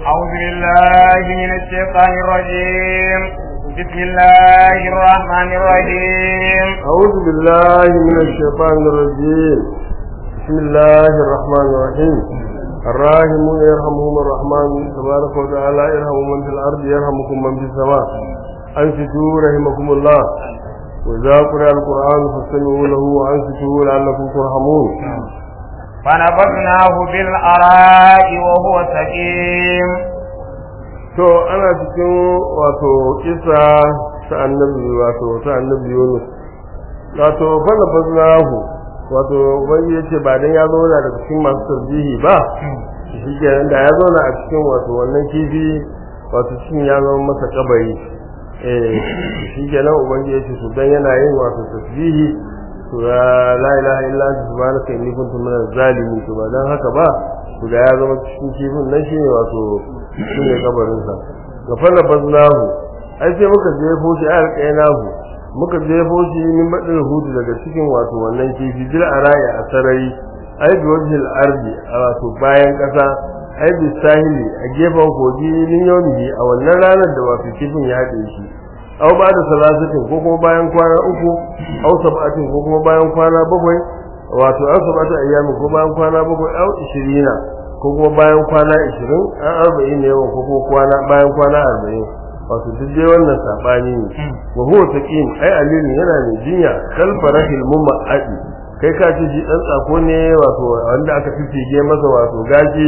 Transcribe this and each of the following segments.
أعوذ بالله من الشيطان الرجيم بسم الله الرحمن الرحيم أعوذ بالله من الشيطان الرجيم بسم الله الرحمن الرحيم الراحمون يرحمهم الرحمن تبارك وتعالى يرحم من في الأرض يرحمكم من في السماء أنصتوا رحمكم الله وإذا قرأ القرآن فاستمعوا له وأنصتوا لعلكم ترحمون فنبذناه بالأراء وهو سقيم to ana cikin wato kisa ta annabi wato ta annabi Yunus wato fana faznahu wato wani yace ba dan ya zauna daga cikin masu tarbihi ba shi kenan da ya zauna a cikin wato wannan kifi wato cikin ya zama masa kabari eh shi kenan ubangiji yace to dan yana yin wato tasbihi to la ilaha illa anta subhanaka inni kuntu minaz zalimin to ba dan haka ba to da ya zama cikin kifin nan shine wato shine kabarin sa gafara baznahu ai sai muka jefo shi a alƙainahu muka jefo shi min badin hudu daga cikin wato wannan kifi dil araya a sarari ai bi wajhil ardi a wato bayan kasa ai bi sahili a gefen kogi min yawmihi a wannan ranar da wato kifin ya haɗe shi aw ba da salasatin ko kuma bayan kwana uku aw sab'atin ko kuma bayan kwana bakwai wato aw sab'atu ayyamin ko bayan kwana bakwai aw 20 ko kuma bayan kwana 20 an 40 ne yawan ko kuma kwana bayan kwana 40 wato duk dai wannan sabani ne wa huwa taqim ai alilin yana ne jinya kal farahil mumma'adi kai ka ce shi dan tsako ne wato wanda aka fifige masa wato gaji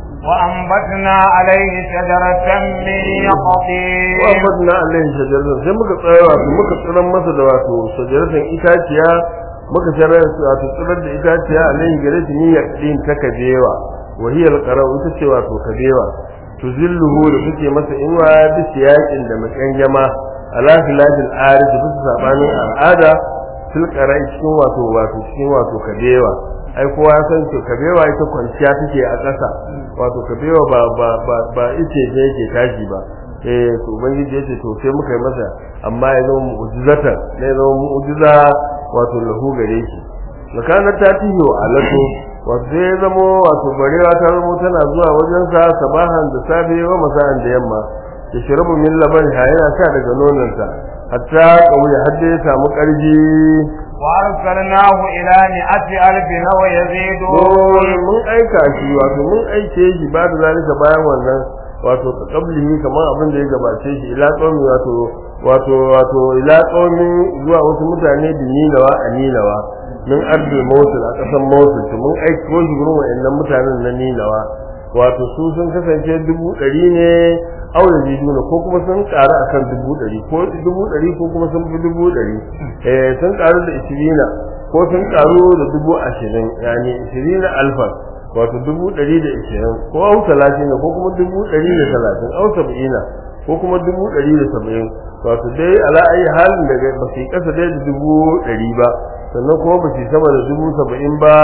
وأنبتنا عليه شجرة من يقطين wafadna alaihi shajaratan sai muka tsaya wato muka tsiran masa da wato shajaratan itaciya muka tsara wato tsirar da itaciya alaihi gare shi ni yaqin ta kabewa wa hiya alqara ita ce wato kabewa tuzilluhu da kuke masa inwa da siyakin da makangama ala filadil arid bisa sabanin al'ada fil qara cikin wato wato cikin wato kabewa ai kowa ya san to kabewa ita kwanciya take a ƙasa wato kabewa ba ba ba ba ice ne yake tashi ba eh to ubangiji yace to sai muka yi masa amma ya zama mu'jizata ne ya zama mu'jiza wato lahu gare shi makana ta tiyo alatu wato sai ya zama wato barewa ta zama tana zuwa wajen sa sabahan da safe wa masa'an da yamma ya shirabu min laban ha yana sha daga nononsa hatta kauye har da ya samu karji وأرسلناه إلى مئة ألف أو يزيدون Dole mun aika shi wato mun aike shi ba da zalika bayan wannan wato kablihi kamar abin da ya gabace shi ila tsomi wato wato wato ila tsomi zuwa wasu mutane da nilawa a nilawa min ardul mosul a kasan mosul to mun aiko shi gurin wa'annan mutanen na nilawa wato su sun kasance dubu ɗari ne aure jiduna ko kuma sun ƙaru akan dubu ɗari ko dubu ɗari ko kuma sun fi dubu ɗari eh sun ƙaru da ishirina ko sun ƙaru da dubu ashirin yani ishirina alfa wato dubu ɗari da ishirin ko au talatin ko kuma dubu ɗari da talatin au saba'ina ko kuma dubu ɗari da saba'in wato dai ala ayi halin daga ba su yi ƙasa dai da dubu ɗari ba sannan kuma ba su yi sama da dubu saba'in ba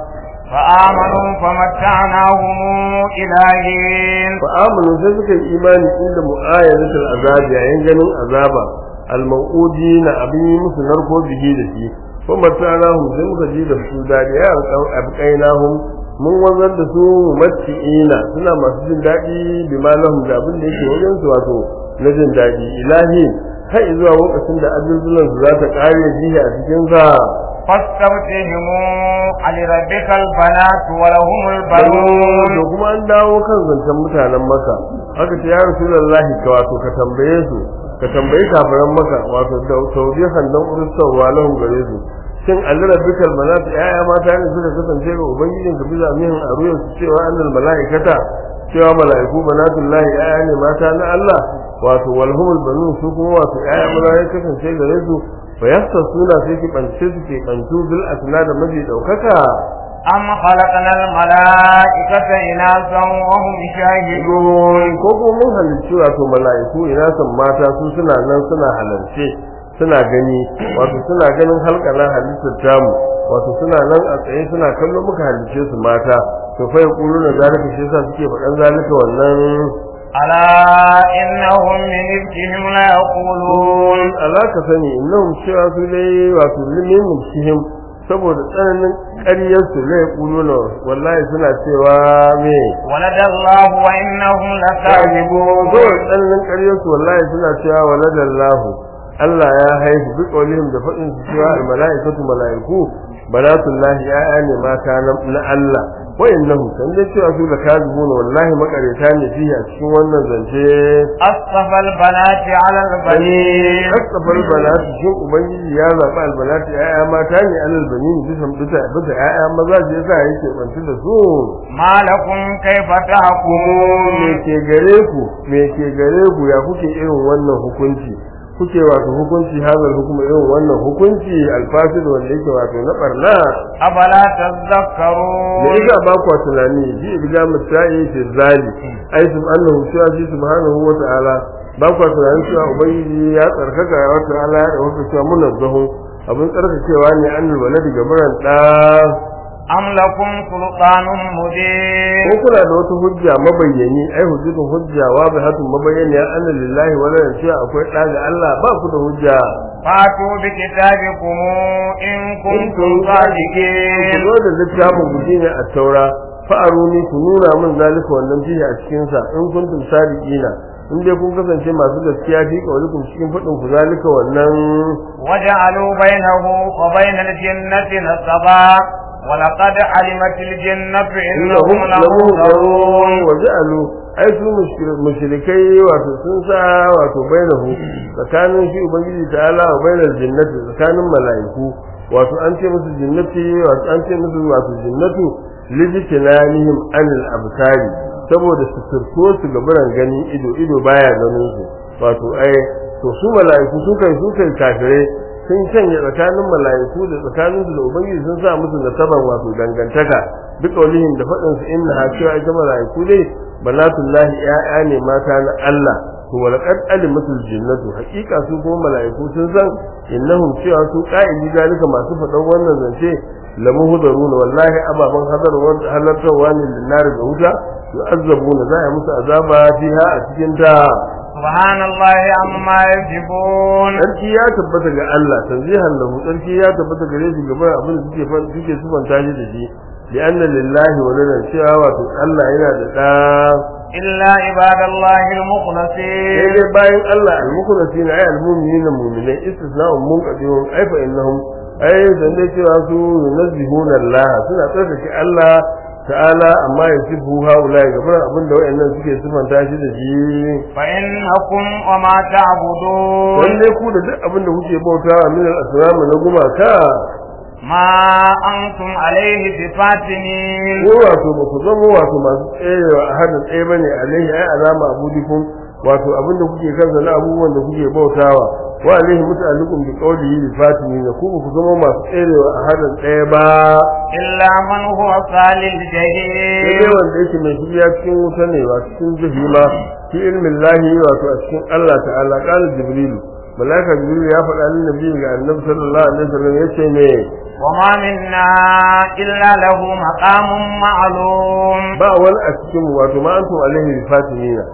فآمنوا فمتعناهم إلى حين fa amanu sai suka yi imani inda mu'ayyadatul azab yayin ganin azaba al-mau'udi na abin yi musu narko bihi da shi ko matanahum sai muka ji da su da ya abqainahum mun wanzar da su matti'ina suna masu jin daɗi bi malahum da abin da yake wajen su wato na jin daɗi ilahi har zuwa lokacin da azuzulan su za ta ƙare jiya a cikin sa فاستفتهم لربك البنات ولهم البنون da kuma an dawo kan zancen mutanen maka aka ce ya rasulullahi ka wato ka tambaye su ka tambayi kafiran maka wato da tawbihan dan urusarwa lahum gare su shin allura bikal malaka yaya mata ne suka kasance ga ubangijin ka bisa mihin a ruyan su cewa annal malaikata cewa malaiku banatullahi yaya ne mata na Allah wato walhumul banun su kuma wato yaya maza ya kasance gare su fa suna sai ki bance su ke bantu bil asna da maji daukaka أم خلقنا الملائكة إناثا وهم شاهدون ko ko mun halicci wato mala'iku ina san mata su suna nan suna halarce suna gani wato suna ganin halkalan halittar tamu wato suna nan a tsaye suna kallo muka halicce su mata to fa yaqulu na zalika shi yasa suke faɗan zalika wannan ألا إنهم من إفكهم ليقولون ala ka sani innahum cewa su dai wato limin shihim saboda tsananin ƙaryarsu zai ƙulo na wallahi suna cewa me ولد الله وإنهم لكاذبون saboda tsananin ƙaryarsu wallahi suna cewa waladallahu Allah ya haihu bi qawlihim da faɗin su cewa al mala'ikatu mala'iku banatullahi ya'ya ne mata na- na Allah wa innahum kan da cewa su da kazibuna wallahi makareta ne fihi a cikin wannan zance أصطفى البنات على البنين kasafar balati shin ubangiji ya zaɓi albalati ya'ya mata ne alal banin bisa bisa bisa ya'ya maza ce yasa yake bantu da su ما لكم كيف me تحكمون ke gare ku me ke gare ku ya kuke irin wannan hukunci kuke wato hukunci hazal hukuma irin wannan hukunci alfasid wanda yake wato na barna أفلا da تذكرون isa ba ku tunani bi ibda mutai fi zali ai subhanahu cewa shi subhanahu wa ta'ala ba ku tunani cewa ubangiji ya tsarkaka wa ta'ala ya dauka cewa munazzahu abin tsarkakewa ne annal waladi gabaran da أم لكم سلطان مبين ko kuna da wata hujja mabayyani ai hujjatun hujja wa bihatun mabayyani ya anna lillahi wa la cewa akwai da ga Allah ba ku da hujja فاتوا بكتابكم إن كنتم ku صادقين zo da littafin ku shine a taura fa'aruni ku nuna min zalika wannan fihi a cikin sa in kuntum sadiqina in dai kun kasance masu gaskiya fi kaulikum cikin fadin ku zalika wannan وجعلوا بينه وبين الجنة نسبا ولقد علمت الجنة إنهم لمنذرون wa ja'alu ai su mushrikai wato sun sa wato bainahu tsakanin shi ubangiji ta'ala wa bainal jinnati tsakanin mala'iku wato an ce musu jinnati wato an ce musu wato jinnatu lijtinanihim anil absari saboda su turko su gaburan gani ido ido baya ganin su wato ai to su mala'iku su kai su kai kafirai sun canja tsakanin mala'iku da tsakanin su da ubangiji sun sa musu nasaban wato dangantaka duk kaulihin da faɗin su inna ha cewa ita mala'iku dai banatullahi ya'ya ne mata na Allah to walaqad alimatul jinnatu haqiqa su kuma mala'iku sun san innahum cewa su qa'ili zalika masu faɗan wannan zance lamuhdaruna wallahi ababan hadar wanda halartarwa ne linnar da wuta yu'azzabuna za a yi musu azaba fiha a cikin ta سبحان الله عما يصفون sarki ya tabbata ga Allah tanzihan lahu sarki ya tabbata gare shi gaban abin da suke fan suke sufanta shi da shi bi anna lillahi wa lana cewa wato Allah yana da da إلا عباد الله المخلصين sai dai bayan Allah al-mukhlasina ay al-mu'minina mu'minai istisna'un munqadiyun ay fa innahum ay dan dai cewa su yunazzihuna Allah suna tsarkake Allah ta'ala amma ya sifu haula gaban abin da wayannan suke sufanta shi da shi فإنكم وما تعبدون dan dai ku da duk abin da kuke bautawa min al-asnam na gumaka ما أنتم عليه بفاتنين ko wato ba ku zama wato masu tsayewa a hadin tsaye bane alaihi ai alama abudikum wato abin da kuke kansa na abubuwan da kuke bautawa wa alaihi muta'alliqun bi qawlihi bi fatini ku ba ku zama masu tsayewa a hadin tsaye ba إلا من هو صال sai dai الجحيم wanda yake mai shiga cikin wuta ne wa cikin jahima fi ilmin lahi wato a cikin Allah ta'ala qala jibrilu malaika jibrilu ya faɗa lin nabi ga annabi sallallahu alaihi wasallam yace ne وما منا إلا له مقام معلوم ba wani a cikin mu wato ma antum alaihi bi fatinina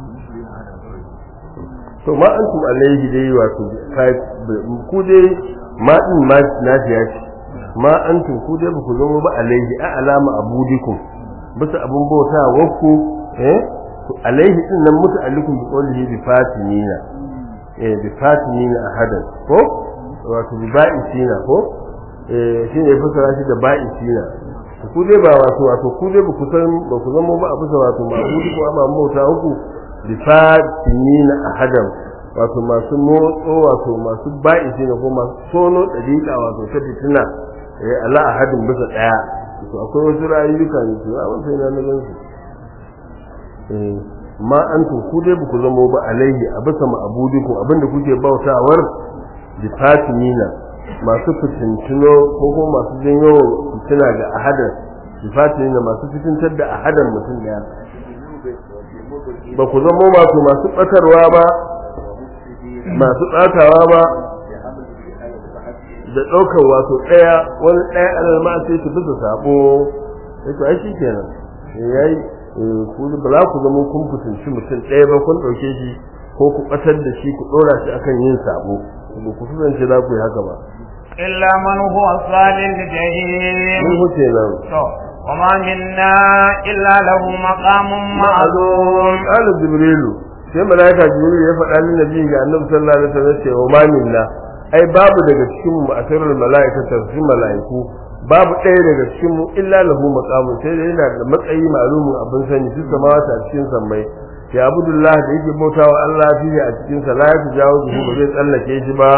to ma antum alaihi dai wato kai ku dai ma din ma nafiya ce ma antum ku dai ba ku zama ba alaihi a alama abudikum bisa abun bauta wakku eh to alaihi din nan muta'allikum bi qawlihi bi fatinina eh bi fatinina ahadan ko wato bi ba'isina ko eh shine ya fasara shi da ba'isina ku dai ba wato wato ku dai ba ku san ba ku zama ba a bisa wato ma'budi ko amma bauta uku bi fatinina ahadan wato masu motso wato masu ba'isi ne ko masu sono dariƙa wato ta fitina eh ala ahadin bisa daya to akwai wasu rayuka ne to a wannan na na gansu eh ma antum ku dai ba ku zama ba alaihi a bisa ma'budikum abinda kuke bautawar bi fatinina masu fitintino ko kuma masu janyo fitina ga ahadan bi fatinina masu fitintar da ahadan mutum daya ba ku zama wato masu batarwa ba masu tsatawa ba da ɗaukar wato ɗaya wani ɗaya alal ma sai su bisa sabo sai to ai shi kenan yayi ku ba za ku zama kun fitinci mutum ɗaya ba kun ɗauke shi ko ku ɓatar da shi ku ɗora shi akan yin sabo ba ku kusance za ku yi haka ba إلا من هو صال الجحيم mun huce nan to وما منا إلا له مقام معلوم qala jibrilu sai malaika jibril ya faɗa lin nabi ga annabi sallallahu alaihi wasallam cewa ma minna ai babu daga cikin mu asirul malaika tafsir malaiku babu ɗaya daga cikin mu illa lahu maqamun sai da yana da matsayi malumin abin sani su samawata a cikin sammai ya abudullah da yake bautawa Allah fiye a cikin sa la ya jawo ba zai tsallake shi ba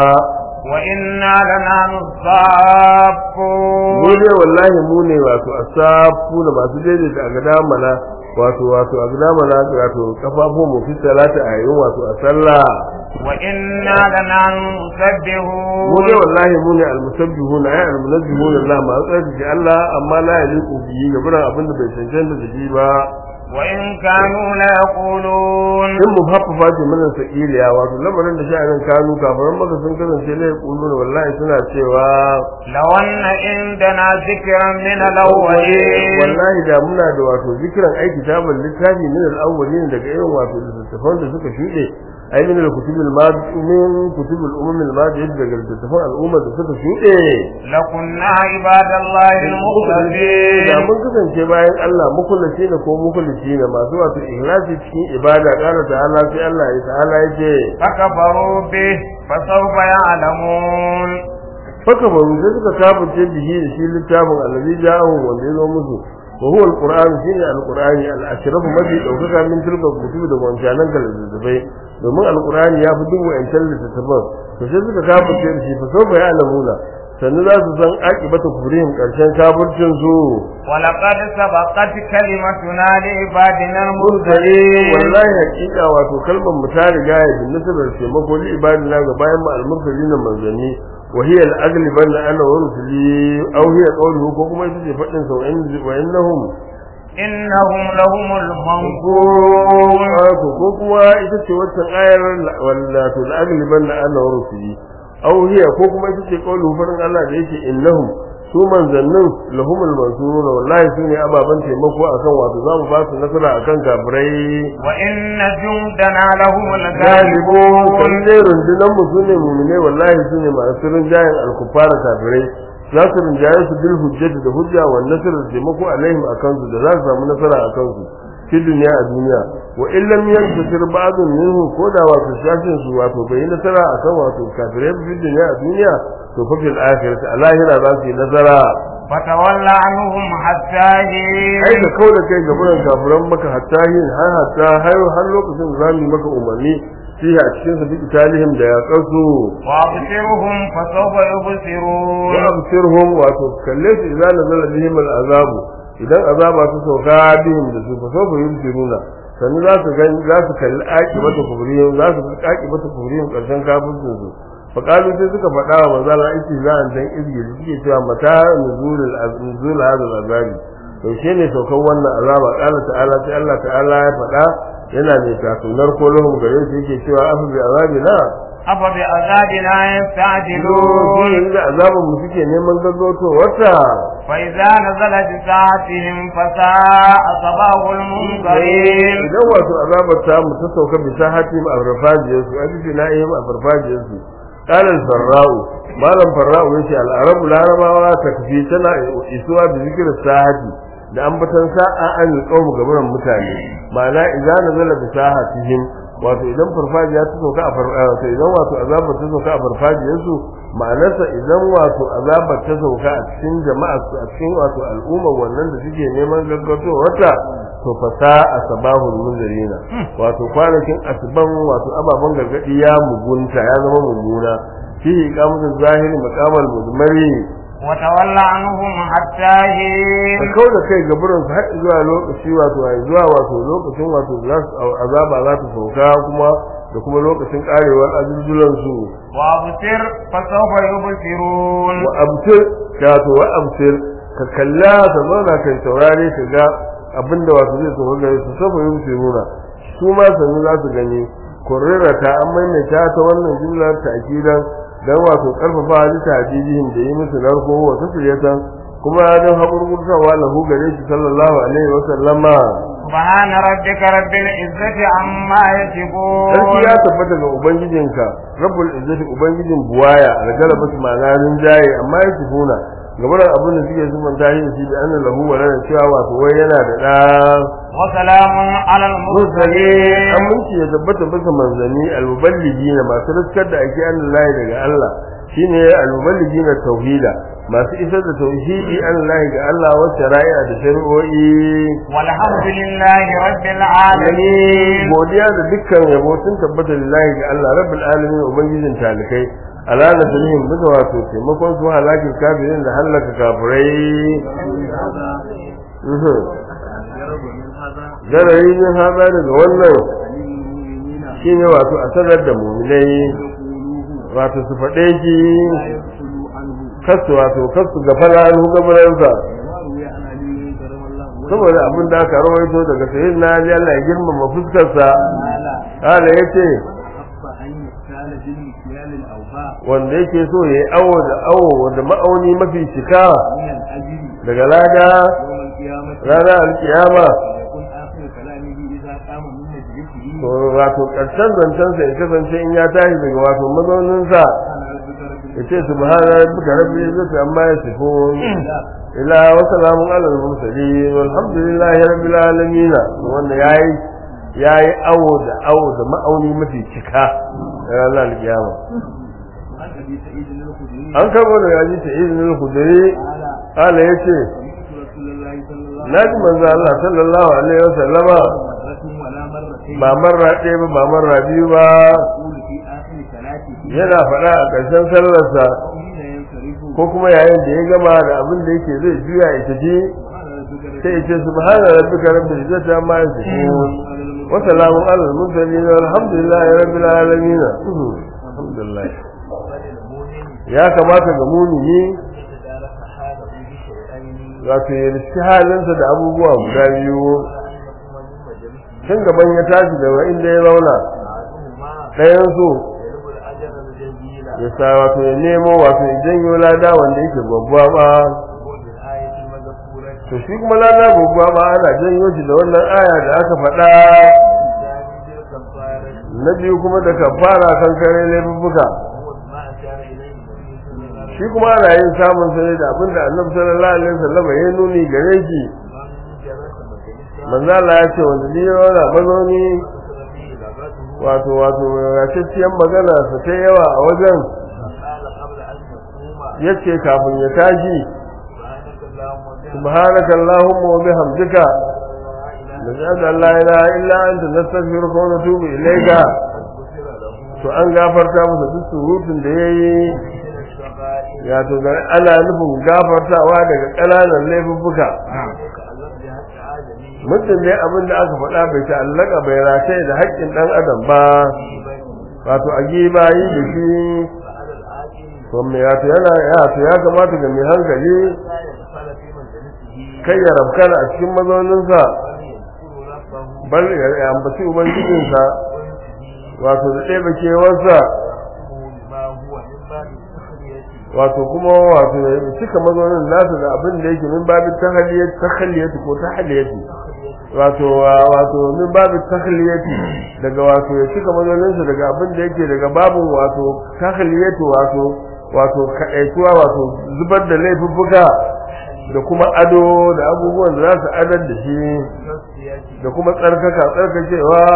وإنا لنحن mu الصافون ne wallahi mu ne wato asafu da masu daidaita a gada mana wato wato a gada mana wato kafafun mu fi salata a yayin wato a sallah وإنا لنحن mu المسبحون ne wallahi mu ne almusabbihuna ay almunazzihuna Allah ma tsarki Allah amma la yaliqu bihi ga buran abin da bai cancanta da shi ba وإن كانوا ليقولون in mu haffafa ce mana sakiliya wato lamarin da sha'anin kanu kafaran maka sun kasance la yaquluna wallahi suna cewa لو أن عندنا ذكرا من الأولين wallahi da muna da wato zikiran aiki kitabul littafi min al-awwalin daga irin wato littattafan da suka shuɗe ai min al-kutub al-madi min kutub al-umam al-madi daga littattafan al'umma da suka shuɗe لكنا عباد الله da المخلصين mun kasance bayan Allah mukullaci ne ko mukullaci ne masu wato ikhlasi cikin ibada kana ta'ala sai Allah ya ta'ala yake فكفروا به فسوف يعلمون faka baru sai suka kafirce bihi da shi littafin allazi ja'ahu wanda ya zo musu wa huwa alquran shine alqurani al-ashrafu mafi daukaka min tilka kutubi da wancanan ga littattafai domin alqurani ya fi duk wa'ancan littattafan to sai suka kafirce da shi fa sau ya alamuna sannu za su san aqibata kufrihim karshen kafircin su ولقد سبقت كلمتنا لعبادنا murtali المرسلين wallahi hakika wato kalmar mu ta riga ya bin nasabar taimako li ibadina ga bayan mu al-mursalin manzanni wa hiya al-aghliban ana wa rusuli aw hiya qawluhu ko kuma ita ce fadin sa wa innahum إنهم لهم المنصورون ko ko kuma ita ce wannan ayar wallahi al-aghliban ana wa rusuli aw hiya ko kuma ita ce qawluhu farin Allah da yake innahum su manzannin lahumul mansuruna wallahi su ne ababen taimako akan wato za mu ba su nasara akan kafirai وإن جندنا لهم galibu الغالبون kalle rundunan mu su ne mumine wallahi su ne masu rinjayen alkufara kafirai za su rinjaye su bil hujjati da hujja wa nasar da taimako alaihim a kansu da za su samu nasara a kansu fi duniya a duniya wa in lam yantasir ba'dun minhu ko da wato shafin su wato bai yi nasara akan wato kafirai fi duniya a duniya to fa fil akhirati a lahira za su yi nasara فتول عنهم حتى ai حين da kau da kai ga buran kafiran maka hatta yin har hatta har har lokacin da zamu yi maka umarni fiha a cikin sa bi talihim da ya kasu وأبصرهم فسوف يبصرون wa absirhum wato kalle su idan nazala bihim al'azabu idan azaba ta sauka bihim da su fa sawfa yubsiruna sannan za su gani za su kalli aqibatu kubrihim za su ga aqibatu kubrihim karshen kafircin su fa qalu sai suka faɗa wa manzo Allah aiki za an dan izgi suke cewa mata nuzulul nuzul hadal azabi to ne saukan wannan azaba qala ta'ala sai Allah ta'ala ya faɗa yana mai tasunar ko lahum gare su yake cewa afa bi azabina أفبعذابنا يستعجلون lokacin da azabin mu suke neman gaggauto wata فإذا نزل بساعتهم فساء صباح المنذرين idan wato azabar ta mu ta sauka bisa hatim a farfajiyar su a bisa na'ihim a farfajiyar su qala al-farra'u malam farra'u yace al-arabu larabawa takfi tana isuwa bi zikr sahati da ambatan sa'a an qawmu gaban mutane ma'ana idan nazala bi sahatihim wato idan farfajiya ta sauka a farfajiya idan wato azabar ta sauka a farfajiyar su ma'anarsa idan wato azabar ta sauka a cikin jama'a su a cikin wato al'umma wannan da suke neman gaggautowarta to fa sa'a sabahul munzirina wato kwanakin asban wato ababan gargadi ya mugunta ya zama mummuna fihi iqamatu zahiri maqamal mudmari وتول عنهم حتى ka حين kau da kai ga burin har zuwa lokaci wato ai zuwa wato lokacin wato za su azaba za ta sauka kuma da kuma lokacin karewar azulzulan su وأبصر فسوف يبصرون wa absir ka to wa absir ka kalla ka zauna kai taurare ka ga abinda wato zai sauka gare su saboda yin nuna su ma sanu za su gani kurrira ta an maimaita ta wannan jumlar ta akidan dan wato karfafa halitta ajijihim da yi musu narko wa tasriyatan kuma dan hakurkurtawa lahu gare shi sallallahu alaihi wa sallama سبحان ربك رب العزة عما يصفون sarki ya tabbata ga ubangijinka rabbul izzati ubangijin buwaya algalaba su ma'ana rinjaye amma ya sifuna gabaran abin da suke zumanta shi shi da annan lahu wa lana cewa wato wai yana da da وسلام على mursali المرسلين aminci ya tabbata bisa manzanni almuballigi masu riskar da ake an lahi daga Allah shine almuballigi na tauhida masu isar da tauhidi an lahi ga Allah wa shari'a da shari'o'i والحمد لله رب العالمين godiya da dukkan yabo sun tabbata lillahi ga Allah rabbul alamin ubangijin talikai ala nasrihim bisa wato taimakon su halakin kafirin da halaka kafirai Mhm. Zarari min haza daga wannan shine wato a sanar da muminai wato su faɗe shi kasu wato kasu ga fara'an gabaransa saboda abin da aka rawaito daga sayin na Ali Allah ya girmama fuskarsa hala yace wanda yake so ya yi awo da awo wanda ma'auni mafi cika daga lada ranar alkiyama to wato ƙarshen zancensa ya kasance in ya tashi daga wato mazauninsa ya ce subhana rabbika rabbil izzati amma yasifun ila wa salamun ala al-mursalin walhamdulillahi rabbil alamin wanda yayi yayi awo da awo da ma'auni mafi cika ranar alkiyama an karbo da yaji ta izinin hudari ala yace naji manzo Allah sallallahu alaihi wasallama ba marra ɗaya ba ba marra biyu ba yana faɗa a ƙarshen sallarsa ko kuma yayin da ya gama da abin da yake zai juya ya tafi sai ya ce subhana rabbika rabbil izzati amma yasifun wa salamun alal mursalin walhamdulillahi rabbil alamin alhamdulillah ya kamata ga mumini wato ya riski halinsa da abubuwa guda biyu tun gaban ya tashi daga inda ya zauna ɗayan su ya sa wato ya nemo wato ya janyo lada wanda yake babba ba to shi kuma lada babba ba ana janyo shi da wannan aya da aka faɗa na biyu kuma da kafara kan kare laifuka shi kuma ana yin samun sai da abinda annabi sallallahu alaihi wasallam ya nuni gare shi manzo Allah ya ce wanda ni yana mazauni wato wato rashiyan magana sa ta yawa a wajen yace kafin ya tashi subhanaka allahumma wa bihamdika nashhadu an la ilaha illa anta nastaghfiruka wa natubu ilayka to an gafarta masa duk surutun da yayi ya to ga ana nufin gafartawa daga ƙananan laifuffuka mutum ne abin da aka faɗa bai ta'allaka bai rataye da haƙƙin ɗan adam ba wato a giba yi da shi to me ya to yana ya to ya kamata ga mai hankali kai ya rabkana a cikin mazauninsa bal ya ambaci ubangijinsa wato da ɗaya bakewarsa wato kuma wato ya cika mazaunin nasa da abin da yake min babu tahliyat tahliyat ko tahliyat wato wato min babu tahliyat daga wato ya cika mazaunin sa daga abin da yake daga babun wato tahliyat wato wato kadaituwa wato zubar da laifuffuka da kuma ado da abubuwan da za su adar da shi da kuma tsarkaka tsarkakewa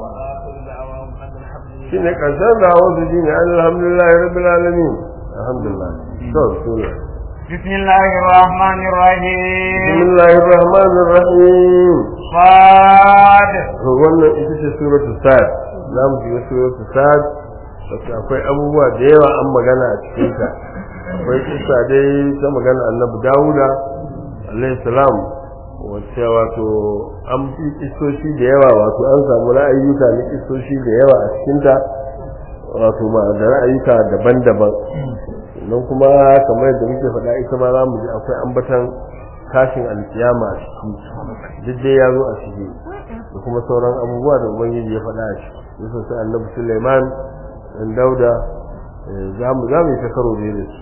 shine karshen da wasu shine alhamdulillah rabbil alamin alhamdulillah to sura بسم الله الرحمن الرحيم بسم الله الرحمن الرحيم صاد wannan ita ce suratul sad za mu shiga suratul sad wacce akwai abubuwa da yawa an magana a cikin ta akwai kisa dai ta magana annabi dawuda alayhi salam wacce wato an fi kisoshi da yawa wato an samu ra'ayyuka na kisoshi da yawa a cikin ta wato ma da ra'ayyuka daban-daban nan kuma kamar yadda muke faɗa ita ma za mu ji akwai ambatan tashin alkiyama a ciki duk dai ya zo a ciki da kuma sauran abubuwa da ubangiji ya faɗa a ciki yasa sai annabi suleiman dan dauda za mu za mu yi ta karo da su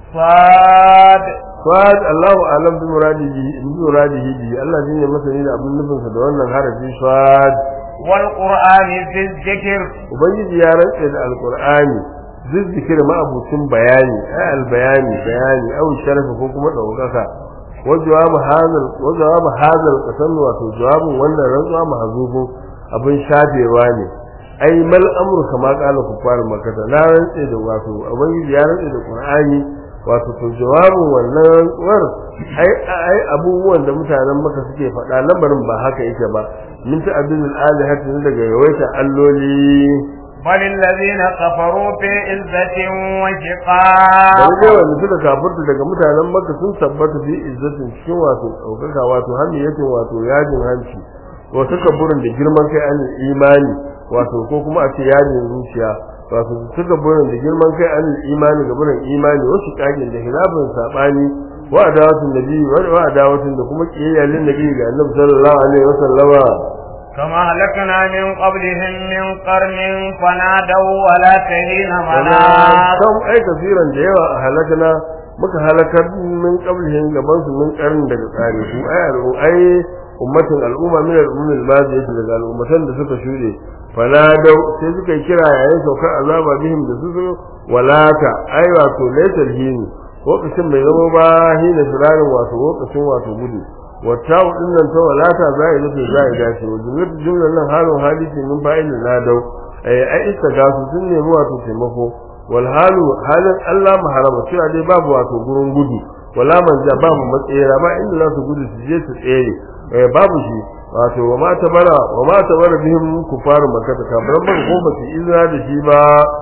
صاد Fad Allahu alam bi muradihi bi muradihi bi Allah shine masani da abin nufin sa da wannan harafi fad والقرآن ذي الذكر ubangiji ya rantse da alqur'ani zizzikir ma abucin bayani ai albayani bayani au sharafa ko kuma daukaka wa jawab hadal wa jawab hadal qasam wato jawabin wannan rantsuwa mahzubun abin shafewa ne ai mal amru kama qala kufar makata na rantse da wato ubangiji ya rantse da qur'ani wato to jawabin wannan rantsuwar ai ai abubuwan da mutanen maka suke faɗa lamarin ba haka yake ba min ta abin alihati daga yawaita alloli بل الذين كفروا في عزة da وشقاق rage wanda suka kafurta daga mutanen maka sun tabbata fi izzatin cikin wato ɗaukaka wato hamiyatin wato yajin hanci wa suka burin da girman kai an imani wato ko kuma a ce yajin zuciya wato suka burin da girman kai an imani ga burin imani wasu kagin da hilafin sabani wa adawatun nabi wa adawatun da kuma kiyayyalin nabi ga annabi sallallahu alaihi wasallama كما هلكنا من قبلهم من قرن فنادوا ولا تهين مناص kan ai kafiran da yawa a halakana muka halakar min qablihim gaban su min karin daga tsare su ai al'u ai ummatin al'umma min al'ummil madiyati daga al'ummatan da suka shude fanadau sai suka yi kira yayin saukar azaba bihim da su walata ai wato laysal hini lokacin bai zama ba hina firarin wato lokacin wato gudu wata din nan ta walata zai nufi zai dace wa jumlar jumlar nan halin hadisi min fa'il nadau ai ai istagasu sun nemi wato taimako wal halu halin Allah maharama cewa dai babu wato gurin gudu wala manja babu matsayira ba inda za su gudu su je su tsere eh babu shi wato wa ma tabara wa ma tabara bihim kufaru makkah kafiran ba ko ba su izina da shi ba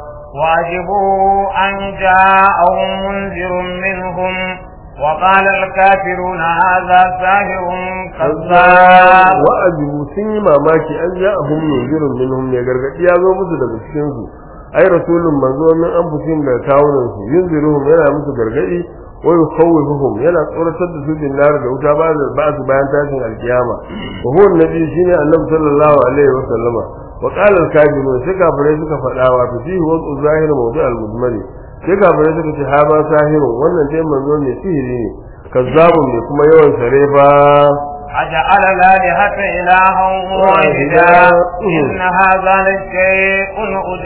وعجبوا أن جاءهم منذر منهم وقال الكافرون هذا ساهر كذاب wa ajibu sun yi mamaki an ja ahum munzirun minhum ne gargadi ya zo musu daga cikin su ai rasulun manzo min anfusihim da kawunan su yunziruhum yana musu gargadi wa yukhawifuhum yana tsoratar da su bin nar da wuta ba da ba su bayan tashin alkiyama wa huwa annabi shine annabi sallallahu alaihi wa sallama wa qala al-kafirun sai kafirai suka faɗa wa fi wa zahir mawdu al-mudmari sai kafirai suka ce ha ba sahirun wannan dai manzo ne sihiri ne kazzabun ne kuma yawan sarefa أجعل الآلهة إلها واحدا إن هذا لشيء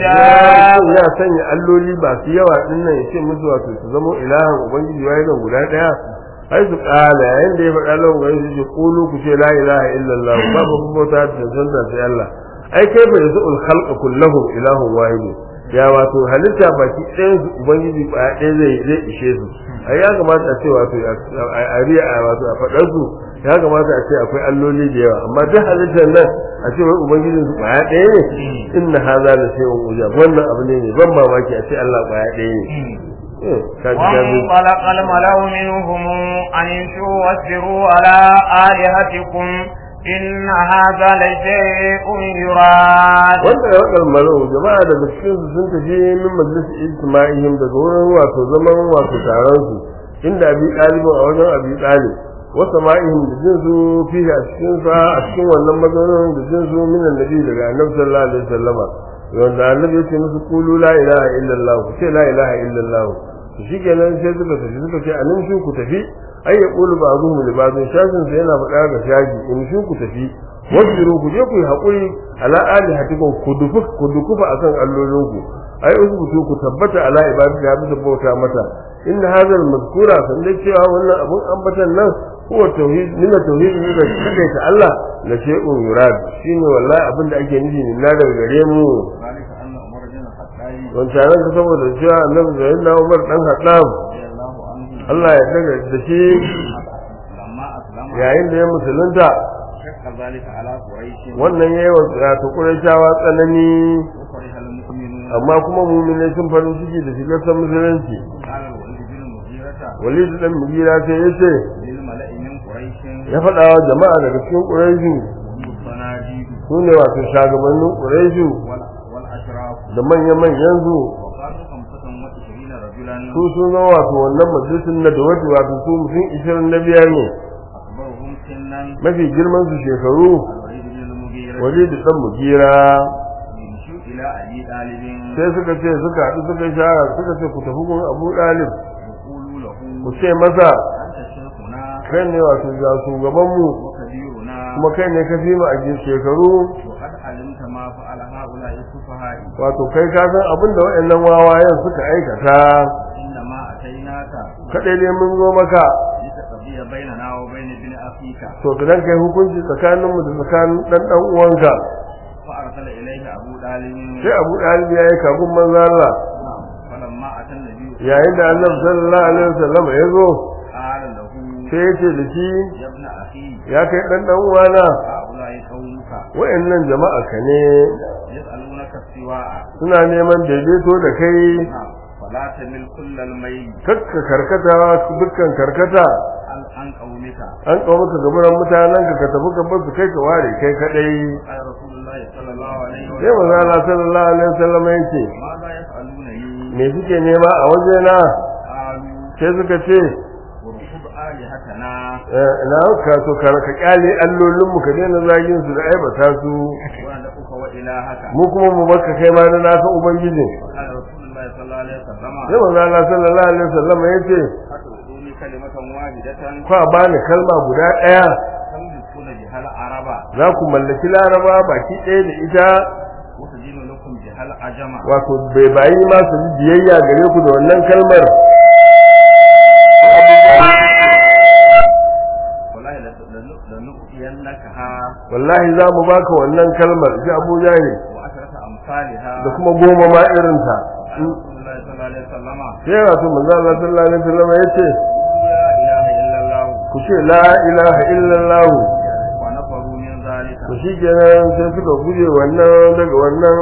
عجاب ya sanya alloli ba su yawa din nan yace musu wato su zama ilahan ubangiji wai nan guda daya ai su kala yayin da ya faɗa lan wai su ce qulu ku ce la ilaha illallah babu bauta da tantance sai Allah ai kai fa yasul khalqa kulluhum ilahun wahid ya wato halitta baki ɗayan su ubangiji ba ɗaya zai zai ishe su ai ya kamata a ce wato a riya wato a faɗar su ya kamata a ce akwai alloli da yawa amma duk halittar nan a ce wai ubangijin su kwaya ɗaya ne inna hadha la shay'un ujab wannan abu ne mai ban mamaki a ce Allah kwaya ɗaya ne eh ka ji ka ji وانطلق الملأ منهم أن امشوا واصبروا على آلهتكم إن هذا لشيء يراد wanda ya wakar malau jama'a daga cikin su sun tafi min majlis ijtima'ihim daga wurin wato zaman wato taron su inda abi ɗalibin a wajen abi ɗalib wa sama'ihim da jin su fihi a cikin sa a cikin wannan mazaunin da jin su min annabi daga annabi sallallahu alaihi wasallama wanda annabi ya ce musu qulu la ilaha illallah ku ce la ilaha illallah to shikenan sai suka tafi suka ce anan shi ku tafi ai ya qulu ba'dhum li ba'dhin shajin sai yana faɗa ga shaji in shi ku tafi wasbiru ku je ku yi haƙuri ala alihatikum ku dufu ku dukufa akan allolinku ai usbutu ku tabbata ala ibadati ya bisa bauta mata inna hadha al-mazkura sandai cewa wannan abun ambatan nan huwa tauhid min tauhid ne da kake ta Allah la shay'un yurad shine wallahi abin da ake nufi ne na daga gare mu ذلك أن عمر بن الخطاب wancan ka saboda cewa annabi sayyidina Umar dan Khattab رضي الله عنه Allah ya daga da shi لما أسلم yayin da ya musulunta شق ذلك على قريش wannan yayi wa ta Qurayshawa tsanani وفرح المؤمنون amma kuma mu'minai sun farin ciki da shigar ta musulunci قال الوليد بن المغيرة walid dan mugira sai yace للملأ من قريش ya faɗa wa jama'a daga cikin quraishu هم الصناديد su ne wato shagabannin quraishu وال- والأشراف da manyan manyan su وقالوا خمسة وعشرين رجلا su sun zama wato wannan majalisun na da wato wato su mutum ishirin na biyar ne أكبرهم سنا mafi girman su shekaru الوليد بن المغيرة walid dan mugira يمشوا إلى أبي طالب sai suka ce suka haɗu suka yi shara suka ce ku tafi gun abu ɗalib يقولوا ku ce masa أنت شيخنا kai ne wato ga shugaban mu وكبيرنا kuma kai ne ka fi mu a jin shekaru وقد علمت ما فعل هؤلاء السفهاء wato kai ka san abin da waɗannan wawayen suka aikata إنما أتيناك kaɗai ne mun zo maka لتقضي بيننا وبين ابن أخيك to idan kai hukunci tsakaninmu da tsakanin ɗan ɗan uwanka فأرسل إليه أبو طالب sai abu ɗalibi ya yi kagun manzo Allah نعم. فلما أتى النبي yayin da annabi sallallahu alaihi wasallam ya zo قال له sai ya ce da shi يا ابن أخي ya kai ɗan ɗan uwana هؤلاء قومك wa'annan jama'a ka ne يسألونك السواء suna neman daidaito da kai نعم. فلا تمل كل الميل kakka karkata dukkan karkata عن عن قومك an kawo maka gaburan mutanen ka ka tafi ka bar su kai ka ware kai kadai قال رسول الله صلى الله عليه sai manzo وسلم Allah sallallahu alaihi wasallam yake ماذا يسألونني me suke nema a wajena قالوا sai suka ce وركب آلهتنا eh, ina ka to ka ka kyale allolin mu ka daina zagin su da aibata su وندعوك وإلهك mu kuma mu baka kai ma na naka ubangiji قال رسول الله صلى الله عليه وسلم sai manzo Allah sallallahu alaihi wasallam yace أتؤتوني كلمة واحدة kwa bani kalma guda daya تملكون بها العرب za ku mallaki laraba baki ɗaya da ita وتدين لكم بها العجم wato bai bayi ma su ji biyayya gare ku da wannan kalmar والله لن- لنؤتينكها wallahi za mu baka wannan kalmar ji Abu Jahil وعشرة أمثالها da kuma goma ma irin ta قال رسول الله صلى الله عليه وسلم sai wato manzo Allah sallallahu alaihi wasallam yace لا إله إلا الله ku ce la ilaha illallah ونفروا من ذلك to shikenan sai suka guje wannan daga wannan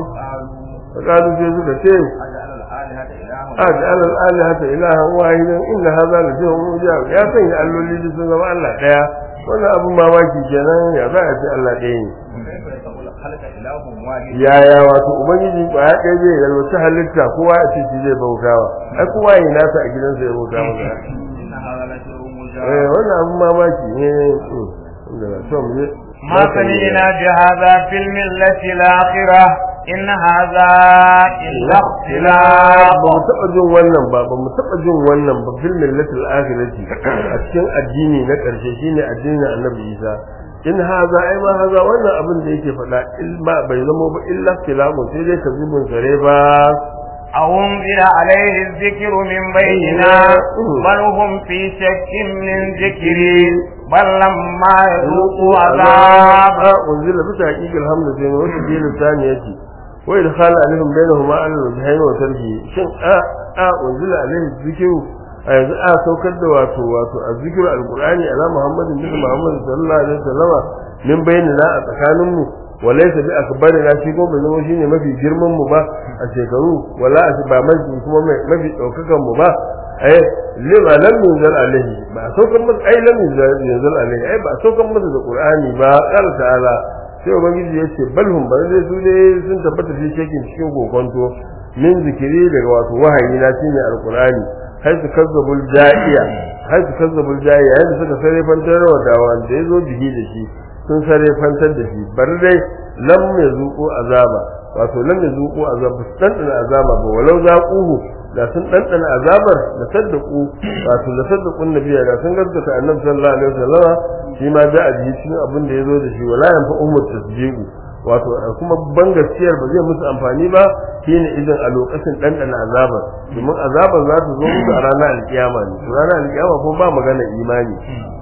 قالوا kalu sai suka ce أجعل الآلهة إلها aj'al al-alihata ilahan wahidan inna hadha la shay'un mujab ya sanya alloli da sun zama Allah daya wannan abun mamaki kenan ya za a ce Allah ɗaya ne وكيف يسمى الخلق إله واحد yaya wato ubangiji ba ya ɗaya zai yalwaci halitta kowa ya ce shi zai bautawa ai kowa yi nasa a gidansa ya bauta masa إن هذا لشيء eh مجاب wannan abun mamaki ne mm, inda na so mu je ما سمعنا بهذا في الملة الآخرة إن هذا إلا اختلاف ba mu taɓa jin wannan ba ba mu taɓa jin wannan ba fil millatil akhirati a cikin addini na ƙarshe shine addinin annabi Isa in haza ai ma haza wannan abin da yake faɗa ilma bai zama ba illa ikhtilafu sai dai kazibun sare ba أو أنزل عليه الذكر من بيننا بل هم في شك من ذكري بل لما يذوقوا عذاب a unzila bisa haqiqal hamdu sai ne wata bilin saniyati wa idkhal alaihim bainahuma al-wajhayn wa tarki shin a a unzila alaihi dhikru a yanzu a saukar da wato wato azzikiru alqur'ani ala muhammadin bin muhammad sallallahu alaihi wasallam min bainana a tsakanin mu walaysa bi akbarina shi ko bai zama shine mafi girman mu ba a shekaru wala a ba mafi kuma mafi daukakan mu ba ai lima lam yunzal alaihi ba a saukar masa ai lam yunzal alaihi ai ba a saukar masa da qur'ani ba qala ta'ala sai ubangiji ya ce balhum ba zai su dai sun tabbata shi shekin cikin kokonto min zikiri daga wato wahayi na shine alqur'ani haisu kazzabul da'iya haisu kazzabul da'iya yadda suka sare fantar wa dawa da yazo bihi da shi sun sare fantar da shi bar dai lam yazuqu azaba wato lam yazuqu azaba sun dan azaba ba walau zaquhu da sun dan azabar da saddaku wato da saddaqun nabiyya da sun gaskata annabi sallallahu alaihi wasallama shi ma da aji cikin abin da yazo da shi wala yanfa ummu tasdiqu wato kuma ban gaskiyar ba zai musu amfani ba shine idan a lokacin ɗanɗana azabar domin azabar za ta zo musu a ranar alkiyama ne to ranar alkiyama ko ba magana imani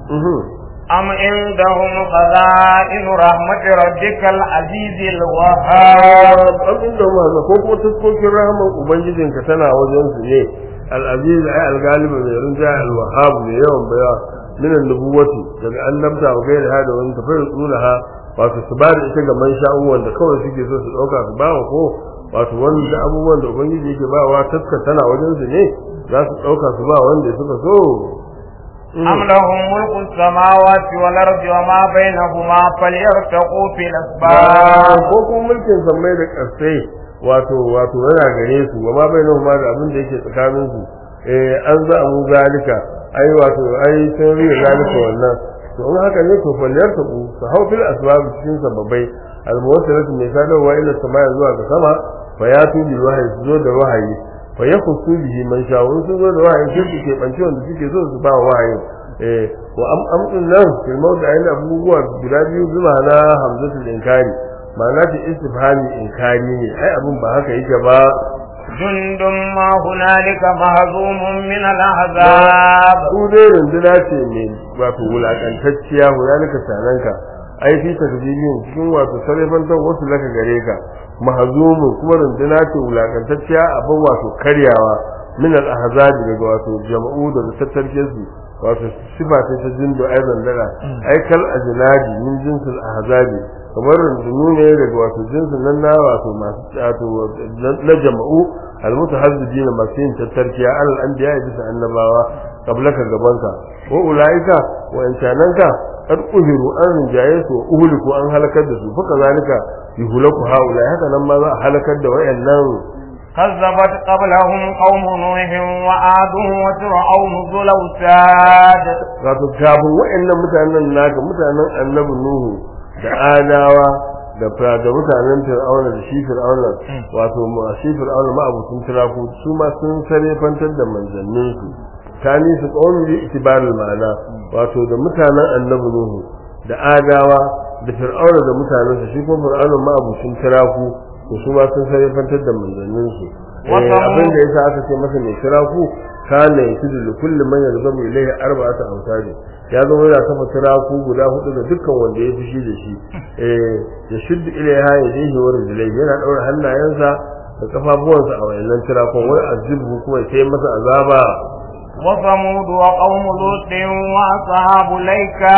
أم عندهم خزائن رحمة ربك العزيز الوهاب an inda ma ko kuma taskokin rahman ubangijinka tana wajen su ne al-aziz ay al-galiba mai rinja al-wahhab mai yawan baya min an-nubuwati daga annabta wa gairi hada wani tafiyar tsulaha wato su ba da ita ga man sha'u wanda kawai suke so su dauka su ba ko wato wanda abubuwan da ubangiji yake ba wa taskar tana wajen su ne za su dauka su ba wanda suka so أم لهم ملك السماوات والأرض وما بينهما فليرتقوا في الأسباب ko kuma mulkin sammai da ƙasai wato wato yana gare su wa ma bainahu ma da abin da yake tsakanin su eh an za mu zalika ai wato ai sun riya zalika wannan to in haka ne to falliyar ta ku su hau fil asbab cikin sababai al muwassilatu mai sadarwa ila samaya zuwa ga sama fa ya tu bil wahyi su zo da wahayi fa yakhussu bihi man sha wani sun zo da wahayin sai su keɓance wanda suke so su ba wa wahayin eh wa am am din nan fil mawda ayin abubuwa guda biyu zuwa na hamzatul inkari ma'ana ta istifhami inkari ne ai abin ba haka yake ba جند ما هنالك مهزوم من الأحزاب su dai runduna ce mai wato wulakantacciya hunalika sananka ai fi takdimin cikin wato sarrafantar wasu laka gare ka mahazumun kuma runduna ce wulakantacciya abin wato karyawa min al-ahzabi daga wato jama'u da tattarke su wato sifa ce ta jindo ai zandara ai kal ajnadi min jinsil ahzabi kamar rundunu ne daga wato jinsin nan na wato masu wato na jama'u almutahazzibina masu yin tattarkiya alal anbiya bisa annabawa qablaka gabanka wa ulaika wa intananka qad uhiru an rinjaye su uhliku an halakar da su fa kazalika yuhlaku haula haka nan ma za a halakar da wayannan كذبت قبلهم قوم نوح وعاد وفرعون ذو الأوتاد wato kafin wayannan mutanen naka mutanen annabi nuhu da adawa da fa- da mutanen fir'auna da shi fir'auna wato ma shi fir'auna ma abutun tiraku su ma sun sare fantar da manzannin su tani su qawmi bi itibarul ma'ana wato da mutanen annabi nuhu da adawa da fir'auna da mutanen su shi kuma fir'auna ma abutun tiraku to su ma sun sare fantar da manzannin su Eh, Wata- abin da yasa aka ce masa mai tiraku kana yasidu li kulli man yarzamu ilayhi arba'atu awtadi ya zama yana kafa tiraku guda hudu ga dukkan wanda ya fushi da shi eh ya shuddu ilaiha yadihi wa rijlai yana daura hannayensa da kafafuwansa a wayannan tirakun wai azibu kuma ya kai masa azaba وثمود وقوم لوط وأصحاب الأيكة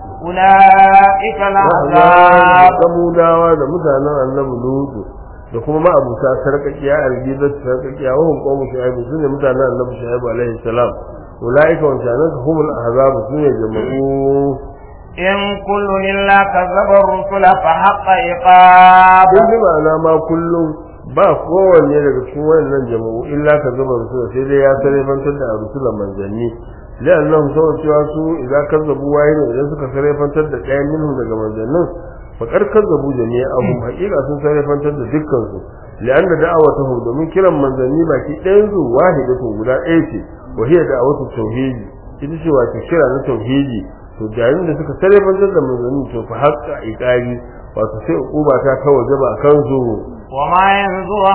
أولئك الأحزاب samudawa da mutanen annabi lutu da kuma ma'abuta sarkakiya algizar sarkakiya wa hum qawmu shu'aib sune mutanen annabi shu'aib alaihi salam ulaika wa shanan humul ahzab sune jama'u إن كل إلا كذب الرسل فحق عقاب kun ji ma'ana ma kullum ba kowanne daga cikin wannan jama'u illa ka zama rusula sai dai ya sarrafantar da rusula manzanni la'annahum sawa cewa su idan kazzabu wahid idan suka sarrafantar da ɗayan minhum daga manzannin fa kar kazzabu jami'ahum haƙiƙa sun sarrafantar da dukkan su la'anna da'awatuhum domin kiran manzanni baki ɗayan su wahidatu guda ɗaya ce wa hiya da'awatu tauhidi ita ce wato kira na tauhidi to yayin da suka sarrafantar da manzanni to fa haƙƙa iqari wato sai uquba ta ta wajaba a kansu وما ينظر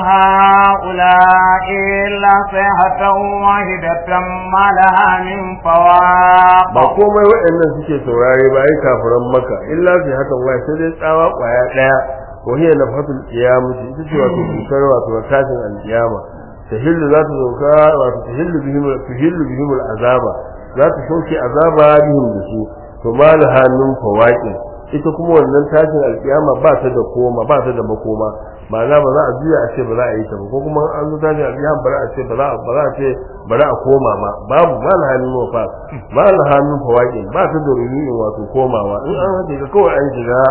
هؤلاء إلا صيحة واحدة ما لها من ba فواق komai waɗannan suke saurare ba ai kafiran maka illa sai haka wai sai dai tsawa kwaya daya ko hiya nafatul qiyamati ita ce wato kusar wato tashin alqiyama tahillu za ta zauka wato tahillu bihim tahillu bihim azaba za ta sauke azaba bihim da su to malaha min fawaqin ita kuma wannan tashin alqiyama ba ta da koma ba ta da makoma ma'ana ba za a juya a ce ba za a yi ta ba ko kuma an zo tashin alqiyama ba za a ce ba za a ba za a ce ba za a koma ma babu malaha min wafa malaha min fawaqin ba ta da ruhin wato komawa in an haɗe ka kawai an shiga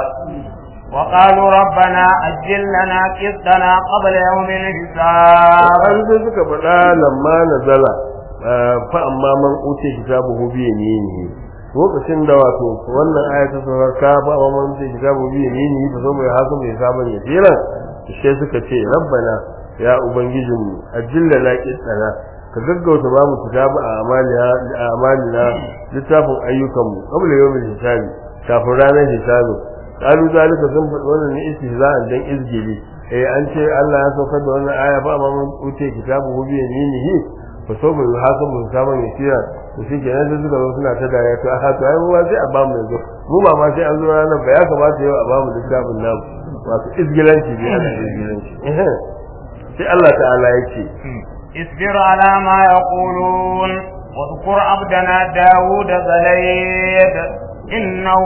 وقالوا ربنا أجل لنا قسطنا قبل يوم الحساب an sai suka faɗa lamma nazala fa amma man uce kitabuhu bi yaminihi lokacin da wato wannan aya ta saurar ka fa amma man uce kitabuhu bi yaminihi fa zo mai hasu mai saban ya tsira sai suka ce rabbana ya ubangijinmu ajilla la qitana ka gaggauta ba mu kitabu a amalina a amalina littafin ayyukanmu qabla yawmil hisabi kafin ranar hisabi qalu zalika sun faɗi wannan ne istihza'an dan izgili eh an ce Allah ya saukar da wannan aya ba amma mun wuce kitabu hu biyan yinihi fa so mu hasabu saman yasira to shi kenan sai suka zo suna ta dariya to a to ai mu ba sai a ba mu yanzu mu ba ma sai an zo ranar ba ya kamata yau a ba mu littafin nan wato izgilanci ne ana izgilanci eh sai Allah ta'ala yake اصبر على ما يقولون واذكر عبدنا داود زليد إنه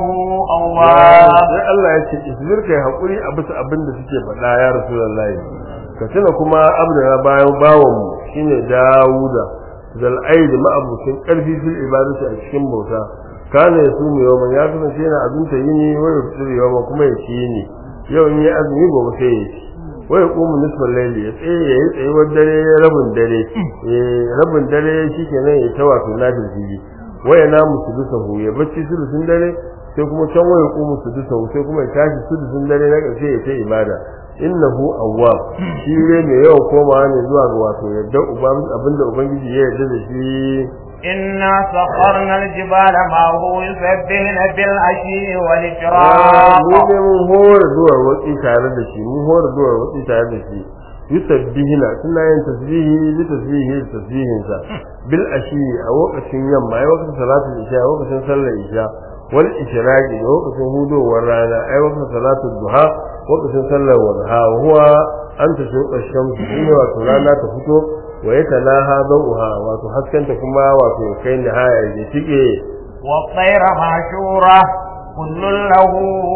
أواب sai Allah ya ce isbir kai hakuri a bisa abin da suke faɗa ya rasulullahi ka tuna kuma abdana bayan bawan mu shine Dawuda zal aid ma'abucin karfi fil ibadati a cikin bauta kana ya su mai yawan ya kasance yana azunta yini wai fitir yawan kuma ya ci yini yau in yi azumi gobe sai ya ci wai kuma nisfar laili ya tsaye ya yi tsayuwar dare rabin dare eh rabin dare shikenan ya ta wato nafil fili waya na musudusahu ya bacci sulusun dare sai kuma can waya ku musudusahu sai kuma ya tashi sulusun dare na ƙarshe ya ta ibada innahu awwab shi ne mai yawan komawa ne zuwa ga wato yadda abinda ubangiji ya yarda da shi إنا سخرنا الجبال معه يسبحن بالعشي mu والإشراق ne mun hore duwar watsi tare da shi mun hore duwar watsi tare da shi yusabbihina suna yin tasbihi bi tasbihi da tasbihin sa bil ashi a lokacin yamma ai lokacin salatul isha a lokacin sallar isha wal ishraqi da lokacin hudowar rana ai lokacin salatul duha lokacin sallar wadha huwa an tashuqa shamsu shine wato rana ta fito wa yatalaha dawha wato haskanta kuma wato kai nihaya ya tike والطير معشورة كل له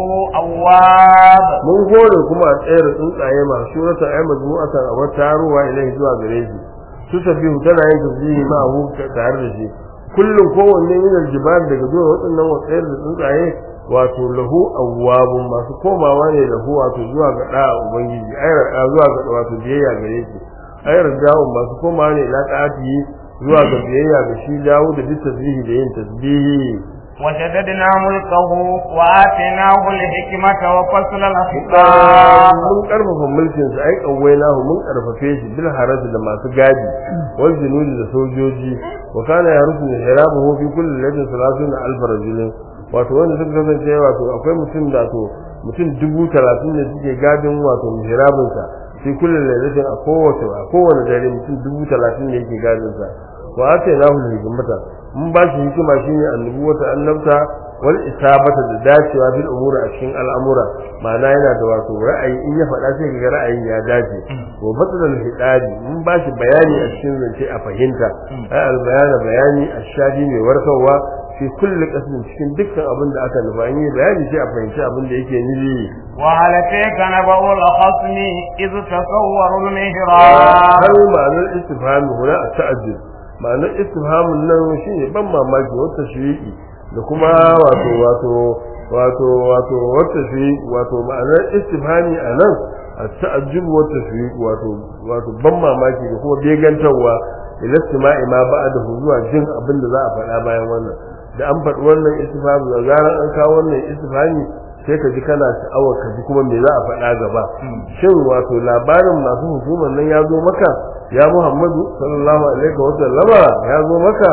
أواب mun hore kuma a tsayar tsuntsaye masu shurata ai majmu'atan a wata taruwa ilai zuwa gare shi su tafi tana yin tasbihi ma hu tare da shi kullum kowanne min aljibal daga zuwa waɗannan watsayar da tsuntsaye wato lahu awwabun masu komawa ne lahu wato zuwa ga da ubangiji ai zuwa ga wato biyayya gare shi ai rajawun masu komawa ne ila ta'ati zuwa ga biyayya ga shi dawo da duk tasbihi da yin tasbihi وشددنا ملكه وآتيناه الحكمة وفصل الخطاب mun karfafa mulkin sa ai kawailahu mun karfafe shi bil haraj da masu gadi wal junudi da sojoji wa kana yarusu hirabahu fi kulli ladin salatun alf rajul wato wanda suka kasance wato akwai mutum da to mutum dubu talatin ne suke gadin wato mihrabin sa fi kulli ladin a kowace a kowane dare mutum dubu talatin ne yake gadin sa wa atainahu hikmata mun ba shi hikima shine annubuwata annabta wal isabata da dacewa bil umuri a cikin al'amura ma'ana yana da wato ra'ayi in ya faɗa sai kaga ra'ayin ya dace wa badal hidadi mun ba shi bayani a cikin zance a fahimta ai al bayana bayani ashadi mai warkarwa fi kulli qasmin cikin dukkan abin da aka nufa yi bayani sai a fahimci abin da yake nufi وهل فيك نبأ الخصم إذ تصوروا المهراب har ma'anar istifhami huna a ta'ajjub ma'anar istifhamin nan shine ban mamaki wata shiriki da kuma wato wato wato wato wata shiriki wato ma'anar istifhami a nan a ta'ajjub wata shiriki wato wato ban mamaki da kuma begantarwa ila istima'i ma ba'dahu zuwa jin abin da za a faɗa bayan wannan da an faɗi wannan istifhami da zarar an kawo wannan istifhami sai ka ji kana sha'awar ka ji kuma me za a faɗa gaba shin wato labarin masu hukumar nan ya zo maka ya Muhammadu sallallahu alaihi wa sallama ya zo maka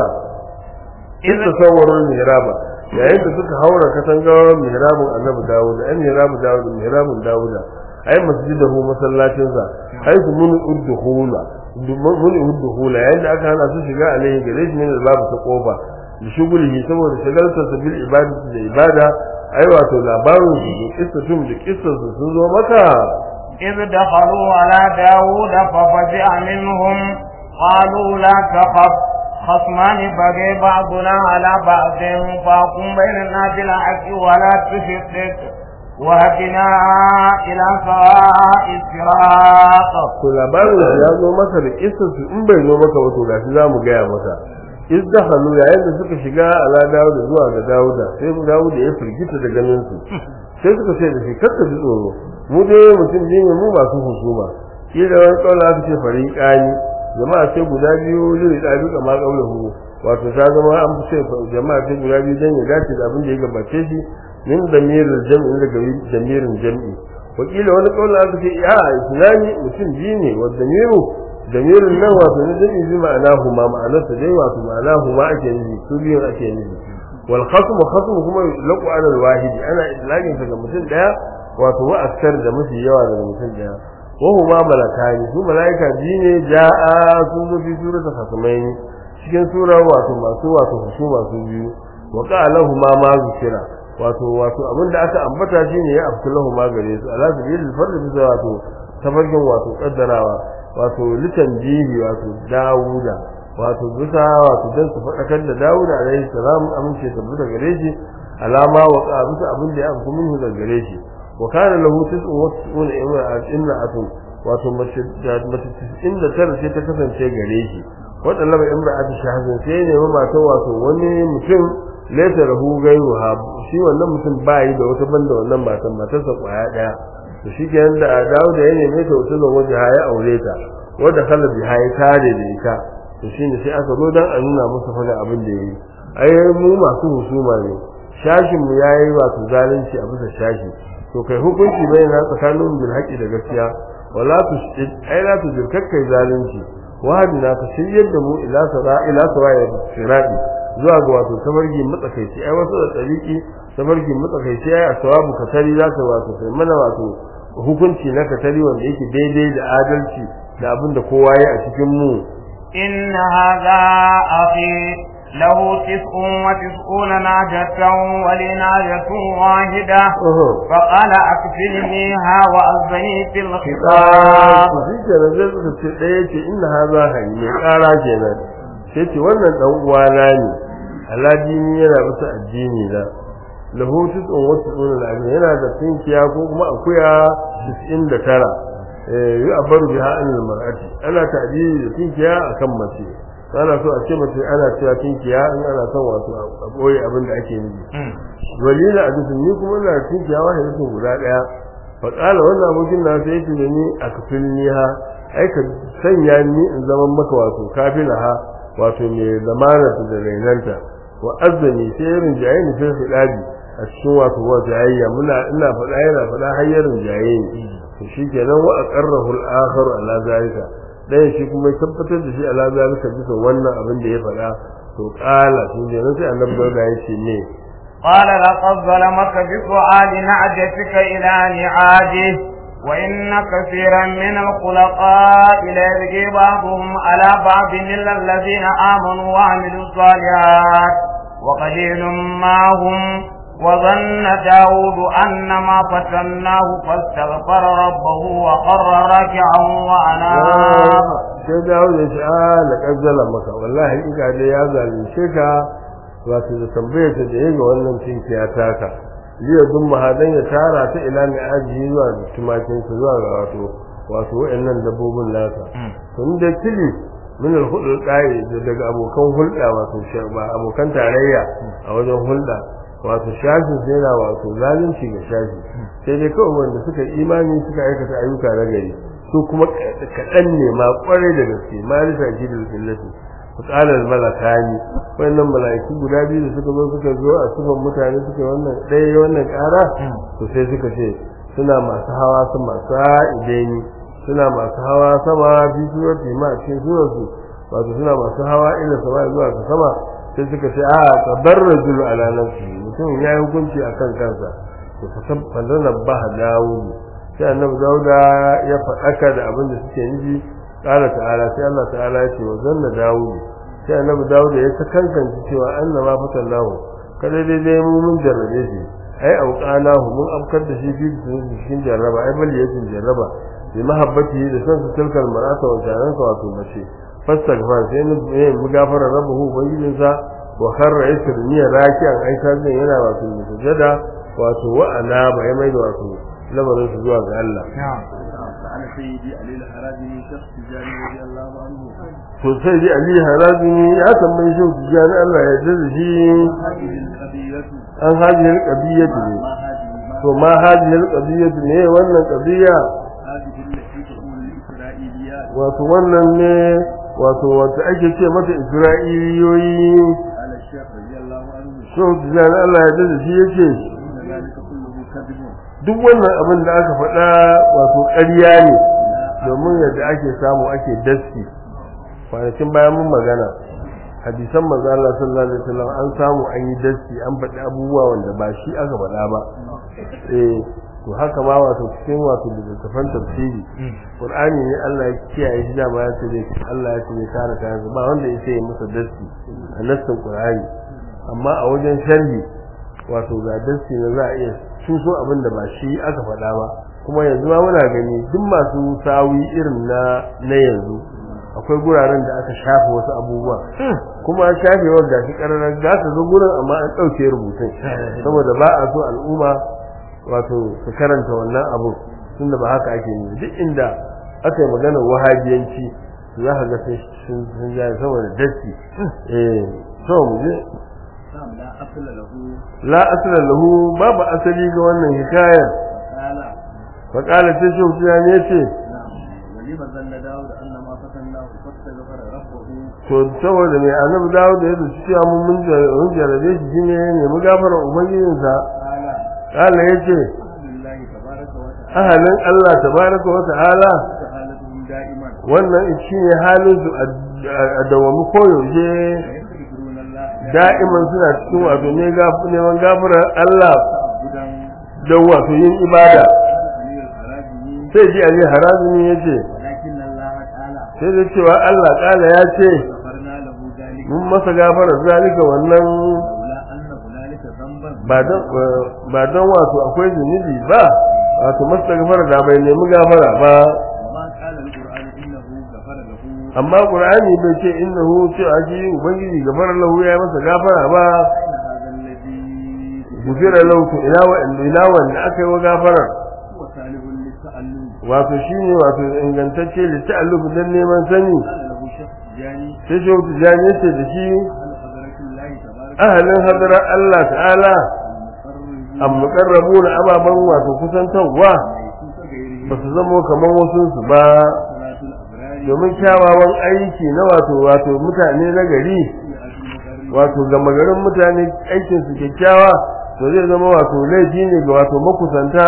in tasawwarul mihraba yayin da suka haura katangar mihrabun annabi Dawud ai mihrabun Dawud mihrabun Dawud ai masjidahu masallacin sa ai su mun udduhula mun udduhula yayin da aka hana su shiga alaihi gare shi ne babu ta kofa da shugulihi saboda shagaltarsa bil ibadati da ibada ai wato labarin su da kissatum da kissarsu sun zo maka إذ دخلوا على داود ففزع منهم قالوا لا تخف خصمان بغي بعضنا على بعض فاقم بيننا بالحق ولا تشتت وهدنا إلى سواء الصراط to labarin su ya zo maka da kissarsu in bai zo maka wato gashi za mu gaya maka iz dakhalu yayin da suka shiga ala dawuda zuwa ga dawuda sai dawuda ya firgita da ganin su sai suka ce da shi kakka ji tsoro mu dai mutum ne mu masu husuma shi da wani kaula aka ce fariqani jama'a ce guda biyu zai da duka ma kaulahu wato ta zama an fi ce jama'a ce guda biyu dan ya dace da abin da ya gabace shi min damirul jam'i daga damirin jam'i wakila wani kaula aka ce ya islami mutum biyu ne wa damiru damirin nan wato ne jam'i bi ma'ana huma ma'anarsa dai wato ma'ana huma ake nufi su biyun ake nufi wal khasm khasm kuma laqu ala al wahidi ana idlaqin ga mutum daya wato wa aksar da mafi yawa daga mutum daya wa huma malakani su malaika biyu ne ja'a sun zo fi surata khasmaini cikin sura wato masu wato su masu biyu wa qala huma ma zikira wato wato abinda aka ambata shine ya afkulahu ma gare su ala sabilil fard bisa wato tafarkin wato kaddarawa wato litanjihi wato dawuda wato bisa wato dan su fadakar da dawuda alaihi salam amince tabbata gare shi alama wa qabita abin da ya afku minhu daga gare shi wa kana lahu tis'un wa tis'una imra'atun wato mace mace 99 sai ta kasance gare shi wadannan ba imra'atu shahazin sai ne ma mata wato wani mutum laysa lahu ghayruha shi wannan mutum bai da wata banda wannan matan matarsa kwaya daya to shi ke da dawo da ya neme ta wata waje ya aure ta wanda kala bi ya tare da ita to shine sai aka zo dan a nuna masa fa abin da yayi ai mu masu husuma ne shashin mu yayi wato zalunci a bisa shashi to kai hukunci bai na tsakanin bil haƙi da gaskiya wala tushid ai la tujir kai zalunci wahadina ka shiryar da mu ila sara ila sara sirati zuwa ga wato tabargi matsakaici ai wasu da tsariki tabargi matsakaici ai asawabu katari za ka wato kai mana wato hukunci na katari wanda yake daidai da adalci da abin da kowa ya a cikin mu إن هذا أخي له تسع وتسعون ناجة ولي ناجة واحدة فقال أكفلنيها وأذني في الخطاب shi kenan zai suka ce ɗaya ce inna haza hani mai ƙara kenan sai ce wannan ɗan uwana ne aladini yana bisa addini na lahu tis'un wa tis'una al yana da tinkiya ko kuma akuya 99 eh yi abaru biha anil mar'ati ana ta'dili da tinkiya akan mace ana so a ce mace ana cewa tinkiya in ana son wato a boye abin da ake nufi walila a dukkan ni kuma ina da tinkiya wahidatun guda daya fa qala wannan abokin na sai yace da ni a kafilniha ai ka sanya ni in zaman maka wato kafilaha wato mai zamana da rainanta wa azzani sai irin jaye ni sai fidabi a cikin wato wa jayayya muna ina faɗa yana faɗa har yarin jaye ni to shikenan wa aqarrahu al-akhar ala zalika dan shi kuma ya tabbatar da shi ala zalika bisa wannan abin da ya faɗa to qala shi ne sai annabi da ya ce ne قال لقد ظلمك بسؤال نعجتك إلى نعاجه وإن كثيرا من الخلقاء ليبغي بعضهم على بعض إلا الذين آمنوا وعملوا الصالحات وقليل ما هم وظن داود أن ما فتناه فاستغفر ربه وخر راكعا وأناب sai dawo da shi a laƙar zala maka wallahi in ga dai ya zalunce ka wato da tambayar ta da yaga wannan tinkiya taka liya dun mahadan ya tara ta ila mai ajiyi zuwa da tumakin su zuwa ga wato wato wayannan dabbobin nasa tun da kili min al-hudul qa'i daga abokan hulɗa wato ba abokan tarayya a wajen hulɗa wato shafin sai yana wato zalunci ga shafi sai dai kawai wanda suka imani suka aikata ayyuka na gari su kuma kaɗan ne ma ƙwarai da gaske ma risa shi da fillati fitsalar malakani wannan malaiku guda biyu da suka zo suka zo a sufan mutane suka wannan ɗaya wannan ƙara to sai suka ce suna masu hawa sama sa'idani suna masu hawa sama bi surati ma a cikin suratu wato suna masu hawa ila sama zuwa ga sama sai suka ce a tabarrajul ala nafsi mutum ya yi hukunci akan kansa to fa sabana baha dawudu sai annabi dauda ya faɗaka da abin da suke nufi qala ta'ala sai Allah ta'ala ya ce wa zanna dawudu sai annabi dauda ya ta kankance cewa annama fatallahu kada dai dai mu mun jarrabe shi ai auqanahu mun afkar da shi fi cikin jarraba ai bal yakin jarraba bi mahabbati da san su tilkal mar'ata wa jaran ka wato mace fastaghfar sai ne mu gafara rabbuhu ubangijinsa wa kharra isriya raki'an ai sai yana wato sujada wato wa anaba ya mai wato lamarin su zuwa ga Allah سأل سيدي علي الحراجي شخص تجاري رضي الله عنه to sai dai Ali Harazimi ya tambayi shi tijani Allah ya jaza shi هذه القضية an hajiyar qadiyatu ne ما هذه ما to ma hajiyar qadiyatu ne wannan qadiya هذه التي تقول الإسرائيليات wato wannan ne wato wata ake ce mata Isra'iliyoyi قال الشيخ رضي الله عنه shi tijani Allah ya jaza shi yace إن ذلك كله كذب duk wannan abin da aka faɗa wato ƙarya ne domin yadda ake samu ake daski kwanakin bayan mun magana hadisan manzo Allah sallallahu alaihi wasallam an samu an yi daski an faɗi abubuwa wanda ba shi aka faɗa ba eh to haka ma wato cikin wato littattafan tafsiri Qur'ani ne Allah ya kiyaye shi da ya ce zai Allah ya ce zai kare kayan ba wanda ya sai masa daski a nassin Qur'ani amma a wajen sharhi wato ga daski ne za a iya cuso abin da ba shi aka faɗa ba kuma yanzu ma muna gani duk masu sawi irin na na yanzu akwai guraren da aka shafe wasu abubuwa kuma shafewar gashi ƙararrar za ka zo gurin amma an ɗauke rubutun saboda ba a so al'umma wato su karanta wannan abu tunda ba haka ake yi duk inda aka yi maganar wahabiyanci za ka ga sun sun ja saboda dasti eh to mu je نعم لا أصل له la asla lahu babu asali ga wannan hikayar قال fa qala sai shi ya ne ce نعم ولما ظن داود أن ما فتناه فاستغفر ربه to saboda mai annabi dawo da ya zaci cewa mun mun jar- mun jarabe shi shine ne mu gafara ubangijinsa قال Allah yace أهل الله تبارك وتعالى ahalin Allah tabaraka wa ta'ala حالتهم دائما wannan shine halin su a a dawamu koyaushe ويستغفرون الله da'iman suna cikin wato ne gaf- neman gafarar Allah تعبدا don wato yin ibada علي الحراجي sai ji Ali Harazimi yace ولكن الله تعالى sai da cewa Allah kala ya ce غفرنا له ذلك mun masa gafarar zalika wannan لولا أن هنالك ذنبا ba don ba don wato akwai zunubi ba wato masa gafara da bai nemi gafara ba وما قال القرآن إنه غفر له amma qur'ani bai ce innahu ce aji ubangiji gafara lahu ya masa gafara ba إن هذا الذي gufira lahu to ila wa ila wanda aka yi wa gafara هو صالح للتألم wato shine wato ingantacce li ta'alluf dan neman sani قال له شيخ جاني sai shi wata jani ce da shi أهل حضرة الله تبارك ahalin hadara Allah ta'ala المقرب am muqarrabuna ababan wato kusantarwa ليسوس غيره ba su zamo kamar wasu su ba صلاة الأبرار domin kyawawan aiki na wato wato mutane na gari في أهل المقرب wato gama garin mutane aikin su kyakkyawa to zai zama wato laifi ne ga wato makusanta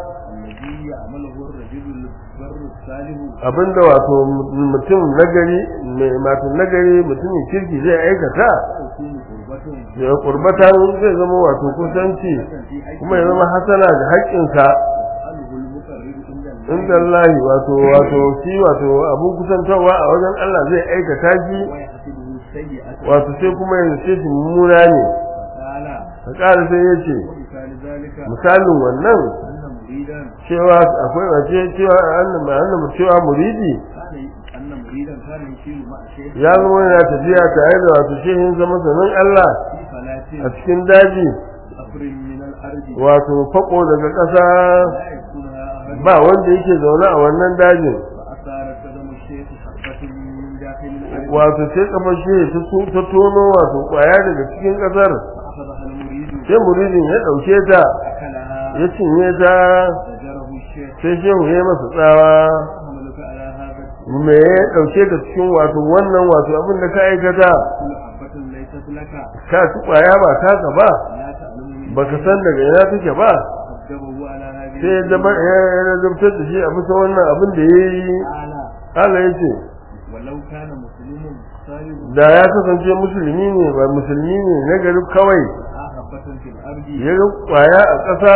الذي يعمله الرجل البر الصالح abinda wato mutum nagari mai wato nagari mutumin kirki zai aikata تكون قربة da kurbatan zai zama wato kusanci kuma ya zama hasana da haƙƙinsa يفعله المقرب عند الله inda Allah wato wato shi wato abun kusantarwa a wajen Allah zai aikata shi ويحسبه السيئة wato sai kuma ya ce shi mummuna ne فقال ka ƙara sai ya ce ومثال ذلك misalin wannan أن مريدا cewa akwai wace cewa annan annan cewa muridi كان أن مريدا كان يشير مع شيخ ya zama yana tafiya tare da wato shehin zama sanin Allah في فلاة a cikin daji أفر من الأرض wato fako daga ƙasa لا يكونها أحد ba wanda yake zaune a wannan dajin فأثارت قدم الشيخ حبة من داخل الأرض wato sai kafar shehi ta so- ta tono wato kwaya daga cikin ƙasar فأخذها المريد sai muridin ya ɗauke ta أكلها ya cinye ta زجره الشيخ sai shehu ya yi masa tsawa حملك على هذا me ya ɗauke ka cikin wato wannan wato abin da ka aikata كل حبة ليست لك ka ci kwaya ba taka ba لا تعلم من baka san daga ina take ba حجبه على هذه sai ya zama ya ya zabtar da shi a bisa wannan abin da ya yi تعالى Allah ya ce ولو كان مسلم صالح da ya kasance musulmi ne ba musulmi ne na gari kawai حبة في الأرض ya ga kwaya a ƙasa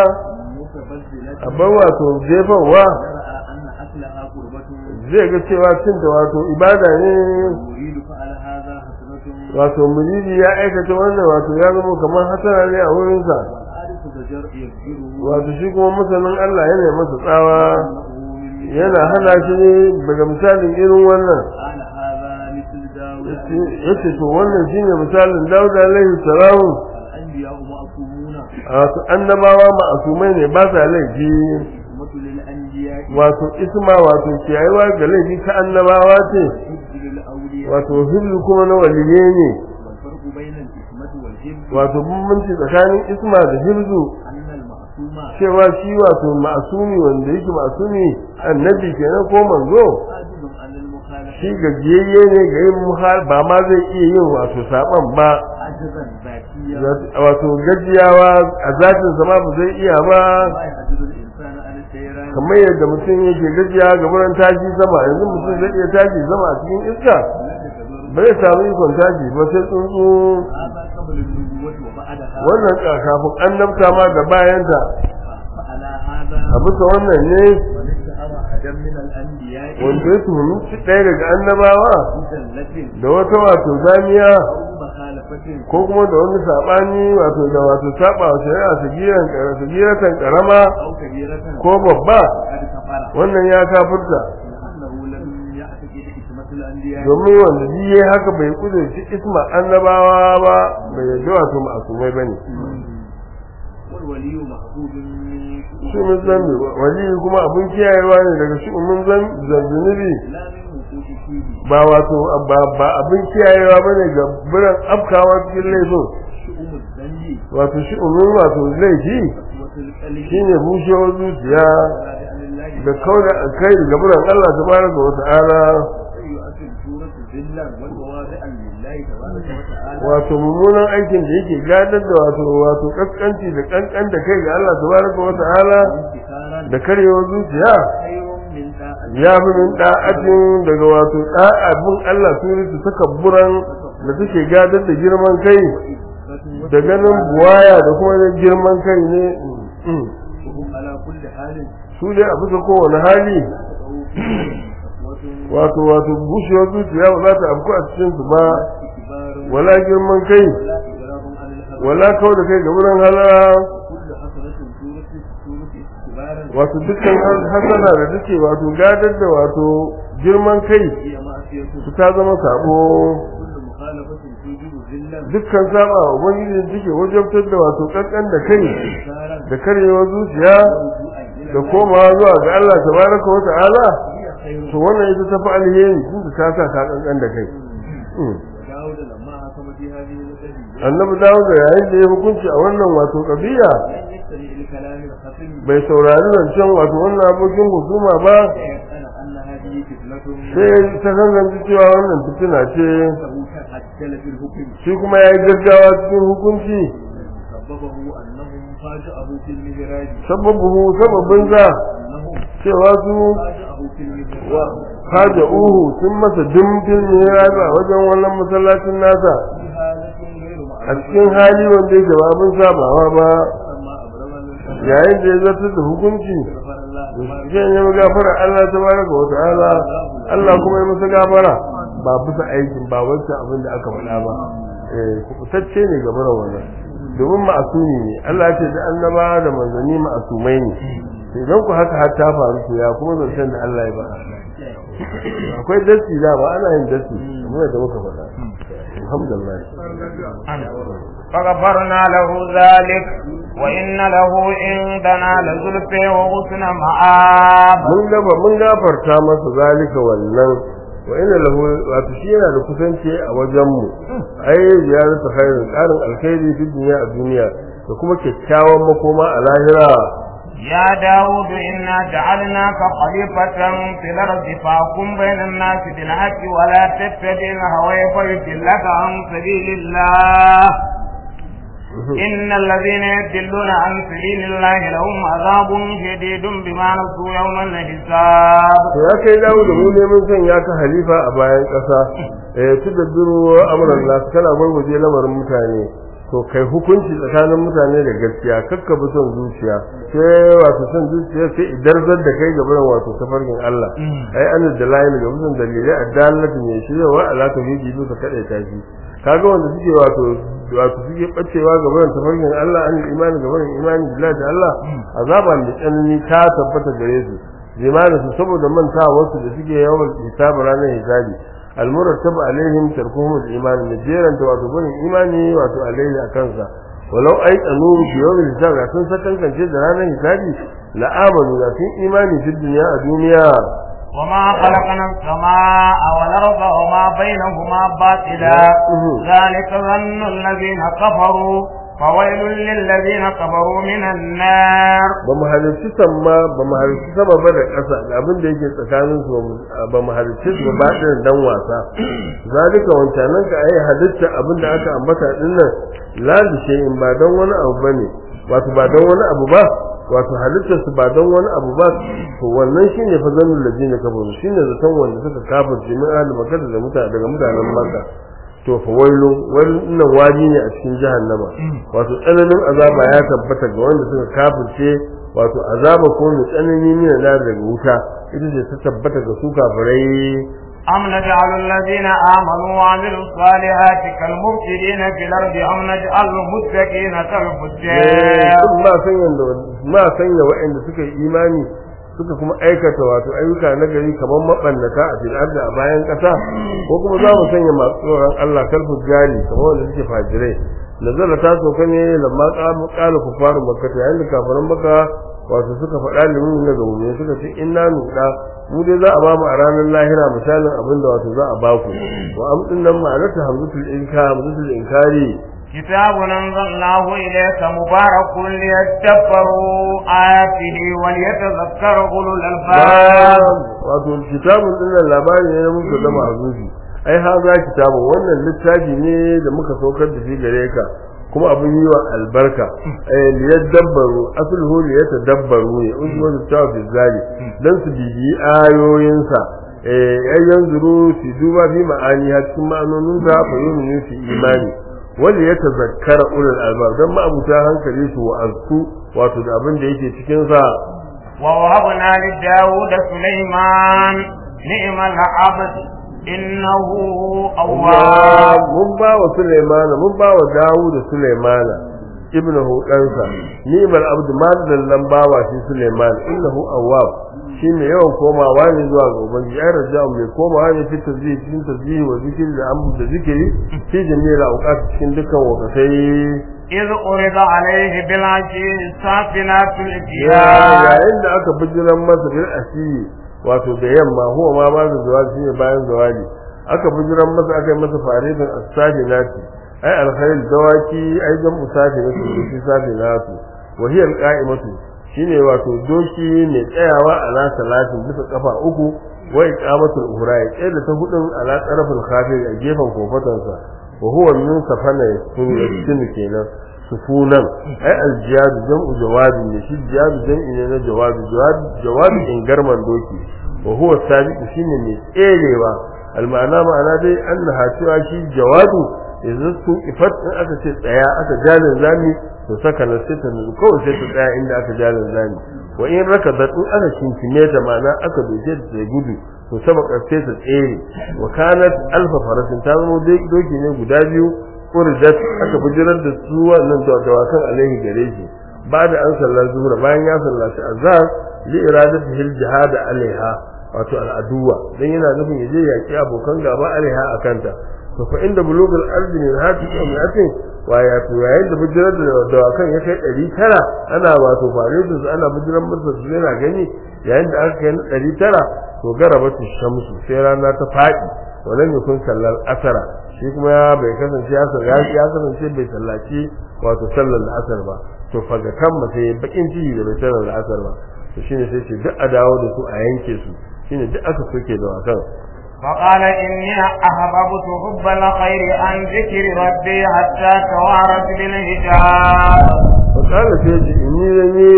متبذلة a bar wato jefarwa ورأى أن أكلها قربة zai ga cewa cinta wato ibada ne يريد فعل هذا حسنة wato mujidi ya aikata wannan wato ya zama kamar hasara ne a wurinsa والعارف زجر يجبره wato shi kuma masanin Allah yana masa tsawa أنه من yana hana shi ne daga misalin irin wannan قال هذا مثل داود yace to wannan shine misalin Dawud alaihi salam الأنبياء معصومون wato annabawa ma'asumai ne ba sa laifi حكمة للأنبياء wato isma wato kiyayewa ga laifi ta annabawa ce حفظ للأولياء wato hiblu kuma na waliye ne والفرق بين الحكمة والحفظ wato bambanci tsakanin isma da hibzu أن المعصوم cewa shi wato ma'asumi wanda yake ma'asumi annabi kenan ko manzo عاجز عن المخالفة shi gajiyayye ne ga yin muhal ba ma zai iya yin wato saban ba عجزا ذاتيا wato gajiyawa a zatin sama ba zai iya ba ما يعجز الإنسان عن السيران kamar yadda mutum yake gajiya ga wurin tashi sama yanzu mutum zai iya tashi sama a cikin iska لا تكبر ba zai samu ikon tashi ba sai tsuntsu هذا قبل النبوة وبعدها wannan ka- kafin annabta ma da bayanta فعلى هذا a bisa wannan ne من اتهم أحدا من الأنبياء wanda ya tuhumi shi ɗaya daga annabawa بزلة da wata wato zamiya أو مخالفة ko kuma da wani saɓani wato da wato saɓa wa shari'a sagiran sagiratan karama أو كبيرة ko babba قد كفر wannan ya kafirta لأنه لم يعتقد حكمة الأنبياء domin wanda shi yayi haka bai kudurci isma annabawa ba bai yadda wato ma'asumai bane والولي محبوب من shi mun zambi wali kuma abun kiyayewa ne daga shi mun zambi لا من وقوع فيه ba wato ba ba abin kiyayewa bane ga biran afkawa cikin laifin شؤم الذنب wato shi umun wato laifi وقوة القلب shine bushewar zuciya عن الله da kauda kai daga buran Allah tabaraka wa ta'ala يؤثر سورة ذلا وتواضعا لله تبارك وتعالى wato mummunan aikin da yake gadar da wato wato kaskanci da kankan da kai ga Allah tabaraka wa ta'ala انتصارا da karyewar zuciya خير من داء ya fi min da'atin daga wato da'a bin Allah turisu takabburan da take gadar da girman kai da ganin buwaya da kuma da girman kai ne mm. وهم على كل حال su dai a bisa kowane hali تقعوا فيه قسوة wato wato bushewar zuciya ba za ta afku a cikin su ba استكبار wala girman kai ولا إجراب عن الهوى wala kau da kai ga wurin halara كل حسنة سورة سورة استكبارا wato dukkan hasana da take wato gadar da wato girman kai هي معصية su ta zama sabo كل مخالفة توجب ذلا dukkan saba wa ubangiji da take wajabtar da wato kankan da kai انتصارا da karyewar zuciya ورجوعا إلى da الله komawa zuwa ga Allah tabaraka wa ta'ala هي خير to wannan ita tafi alheri tun da ta sa ka kankan da kai Mm. وداود لما حكم في هذه القضية annabi dawo da yayin da ya hukunci a wannan wato kabiya لم يستمع لكلام الخصم bai saurari zancen wato wannan abokin husuma ba فيسأل أن هذه فتنة sai ta zanzanci cewa wannan fitina ce له تعجل في الحكم shi kuma ya yi gaggawa cikin hukunci سببه أنهم فاجأه في المهراج sababu sababin za أنهم cewa su فاجأه في المهراج haja uhu sun masa dimbin mihrabi a wajen wannan masallacin nasa في حالة غير a معروفة cikin hali wanda yake ba abin sabawa ba فلما أبرم من yayin da ya zartar da hukunci غفر الله تبارك zai nemi gafara Allah tabaraka wa ta'ala Allah kuma ya masa gafara ba bisa aikin ba wancan abin da aka faɗa ba eh kubutacce ne ga bara wannan domin ma'asumi ne Allah ce da annaba da manzanni ma'asumai ne sai idan ku haka har ta faru to ya kuma zancen da Allah ya ba akwai dasti da ba ana yin dasti kamar da muka faɗa alhamdulillah فغفرنا له ذلك وإن له عندنا لزلفى وحسن مآب mun gaba mun gafarta masa zalika wannan wa inna lahu wato shi yana da kusanci a wajen mu ai ziyaratu khairin qarin alkhairi fi dunya a duniya da kuma kyakkyawan makoma a lahira يا داود إنا جعلناك خليفة في الأرض فاحكم بين الناس بالحق ولا تتبع الهوى فيضلك عن سبيل الله إن الذين يدلون عن سبيل الله لهم عذاب شديد بما نسوا يوم الحساب to ya kai dawo da mu ne mun san ya ka halifa a bayan ƙasa eh tudabbiru amran nas kana gurguje lamarin mutane to kai hukunci tsakanin mutane da gaskiya kakka bi son zuciya sai wato son zuciya sai idarzar da kai gaban wato tafarkin Allah ai an da layin ga mutum dalilai addalatu ne shi wa ala ta hiji duka kada ta shi kaga wanda suke wato wato suke bacewa gaban tafarkin Allah an imani gaban imani billahi da Allah azaba mai tsanani ta tabbata gare su limanin su saboda manta wasu da suke yawan hisabu ranar hisabi almurattabu alaihim tarkuhum al-iman najiran ta wato gurin imani wato alaihi akansa walau ai tsanu bi yawmin hisab da sun sakankance da ranar hisabi la amanu da sun imani fi dunya a duniya وما خلقنا السماء والأرض وما بينهما باطلا ذلك ظن الذين كفروا فويل للذين كفروا من النار ba mu halarci sama ba mu halarci sama ba da ƙasa da abin da yake tsakanin su ba mu halarci su ba da dan wasa zalika wancanan ka ai halitta abin da aka ambata din nan la bi shay'in ba dan wani abu bane wato ba dan wani abu ba wato halittar su ba dan wani abu ba to wannan shine fa zanul ladina kafaru shine zaton wanda suka kafirce min ahli makka da mutane daga mutanen makka to fa wailu wannan waji ne a cikin jahannama wato tsananin azaba ya tabbata ga wanda suka kafirce wato azaba ko mai tsanani ne na daga wuta ita ce ta tabbata ga su kafirai أم نجعل الذين آمنوا وعملوا الصالحات كالمفسدين في الأرض أم نجعل المتقين كالفجار ma sanya ma sanya waɗanda suka yi imani suka kuma aikata wato ayyuka na gari kamar mabannata a fil ardi a bayan ƙasa ko kuma za mu sanya masu tsoron Allah kalfu jari kamar wanda suke fajirai nazara ta soka ne lamma qamu qala kufaru makka ta yayin da kafiran makka wato suka faɗa limin na gaune suka ce inna nuda mu dai za a ba mu a ranar lahira misalin abin da wato za a ba ku wa amdin nan ma'anar ta hamzatul inka hamzatul inkari كتاب أنزلناه إليك مبارك ليتدبروا آياته وليتذكر أولو الألباب wato kitabun din labari ne na muka zama azuzi ai ha za kitabun wannan littafi ne da muka saukar da shi gare ka kuma abin yi wa albarka eh liyadabbaru asluhu liyatadabbaru ne usman tawa fi zali dan su bibi ayoyinsa eh ai yanzuru su duba bi ma'ani har cikin ma'anonin da fa yunu su imani wanda ya tazakkara ulul albab dan ma'abuta hankali su wa'azku wato da abin da yake cikin sa ووهبنا لداود سليمان نعم العبد إنه أواب mun ba wa Sulaimana mun ba wa Dawud da Sulaimana ibnahu ɗansa ni'mal abdu madallan bawa shi Sulaiman innahu awwab shi ne yawan komawa ne zuwa ga ubangiji ai raja'u mai komawa ne fi tasbih cikin tasbih wa zikri da amru da zikiri fi jami'il awqat cikin dukkan wakatai إذ أرد عليه بالعشي السافنات الجياد yayin da aka bijiran masa bil asiyi wato da yamma huwa ma ba da zawali shine bayan zawali aka bijiran masa aka yi masa faridin as-sajinati ai alkhair dawaki ai dan musafi ne su safi natu wa hiya alqa'imatu shine wato doki ne tsayawa ala salatin bisa kafa uku wa iqamatul uhra ya tsaye da ta hudun ala tarafin khafir a gefen kofatansa wa huwa min safana yasunu kenan sufunan ai aljiyadu jam'u jawabi ne shi jiyadu jam'i ne na jawabi jawabi in garman doki wa huwa sabiqu shine mai tserewa alma'ana ma'ana dai annaha cewa shi jawadu idan su ifat in aka ce tsaya aka jalin zami to saka na sai ta nuna kawai sai ta tsaya inda aka jalin zami wa in raka da in aka kinkime ta ma'ana aka doke ta sai gudu to sabaka sai ta tsere wa kanat alfa farasin ta zama doki ne guda biyu urdat aka bijirar da su wannan dawakan alaihi gare shi ba da an sallar zuhur bayan ya sallaci azhar li iradati hil jihad alaiha wato al'aduwa dan yana nufin yaje yaki abokan gaba alaiha akanta to fa inda bulugul ardi min hati ummatin wa ya to yayin da bijirar da dawakan ya kai 900 ana wato fare da su ana bijirar masa su yana gani yayin da aka kai 900 to garabatu shamsu sai rana ta fadi wannan yakun sallar asara shi kuma ya bai kasance ya ya ya kasance bai sallaci wato sallar asar ba to faga kan mace bakin ciki da bai sallar asar ba to shine sai ce duk a dawo da su a yanke su shine duk aka soke da wakan فقال إني أحببت حب الخير عن ذكر ربي حتى توارت بالحجاب فقال سيدي إني لني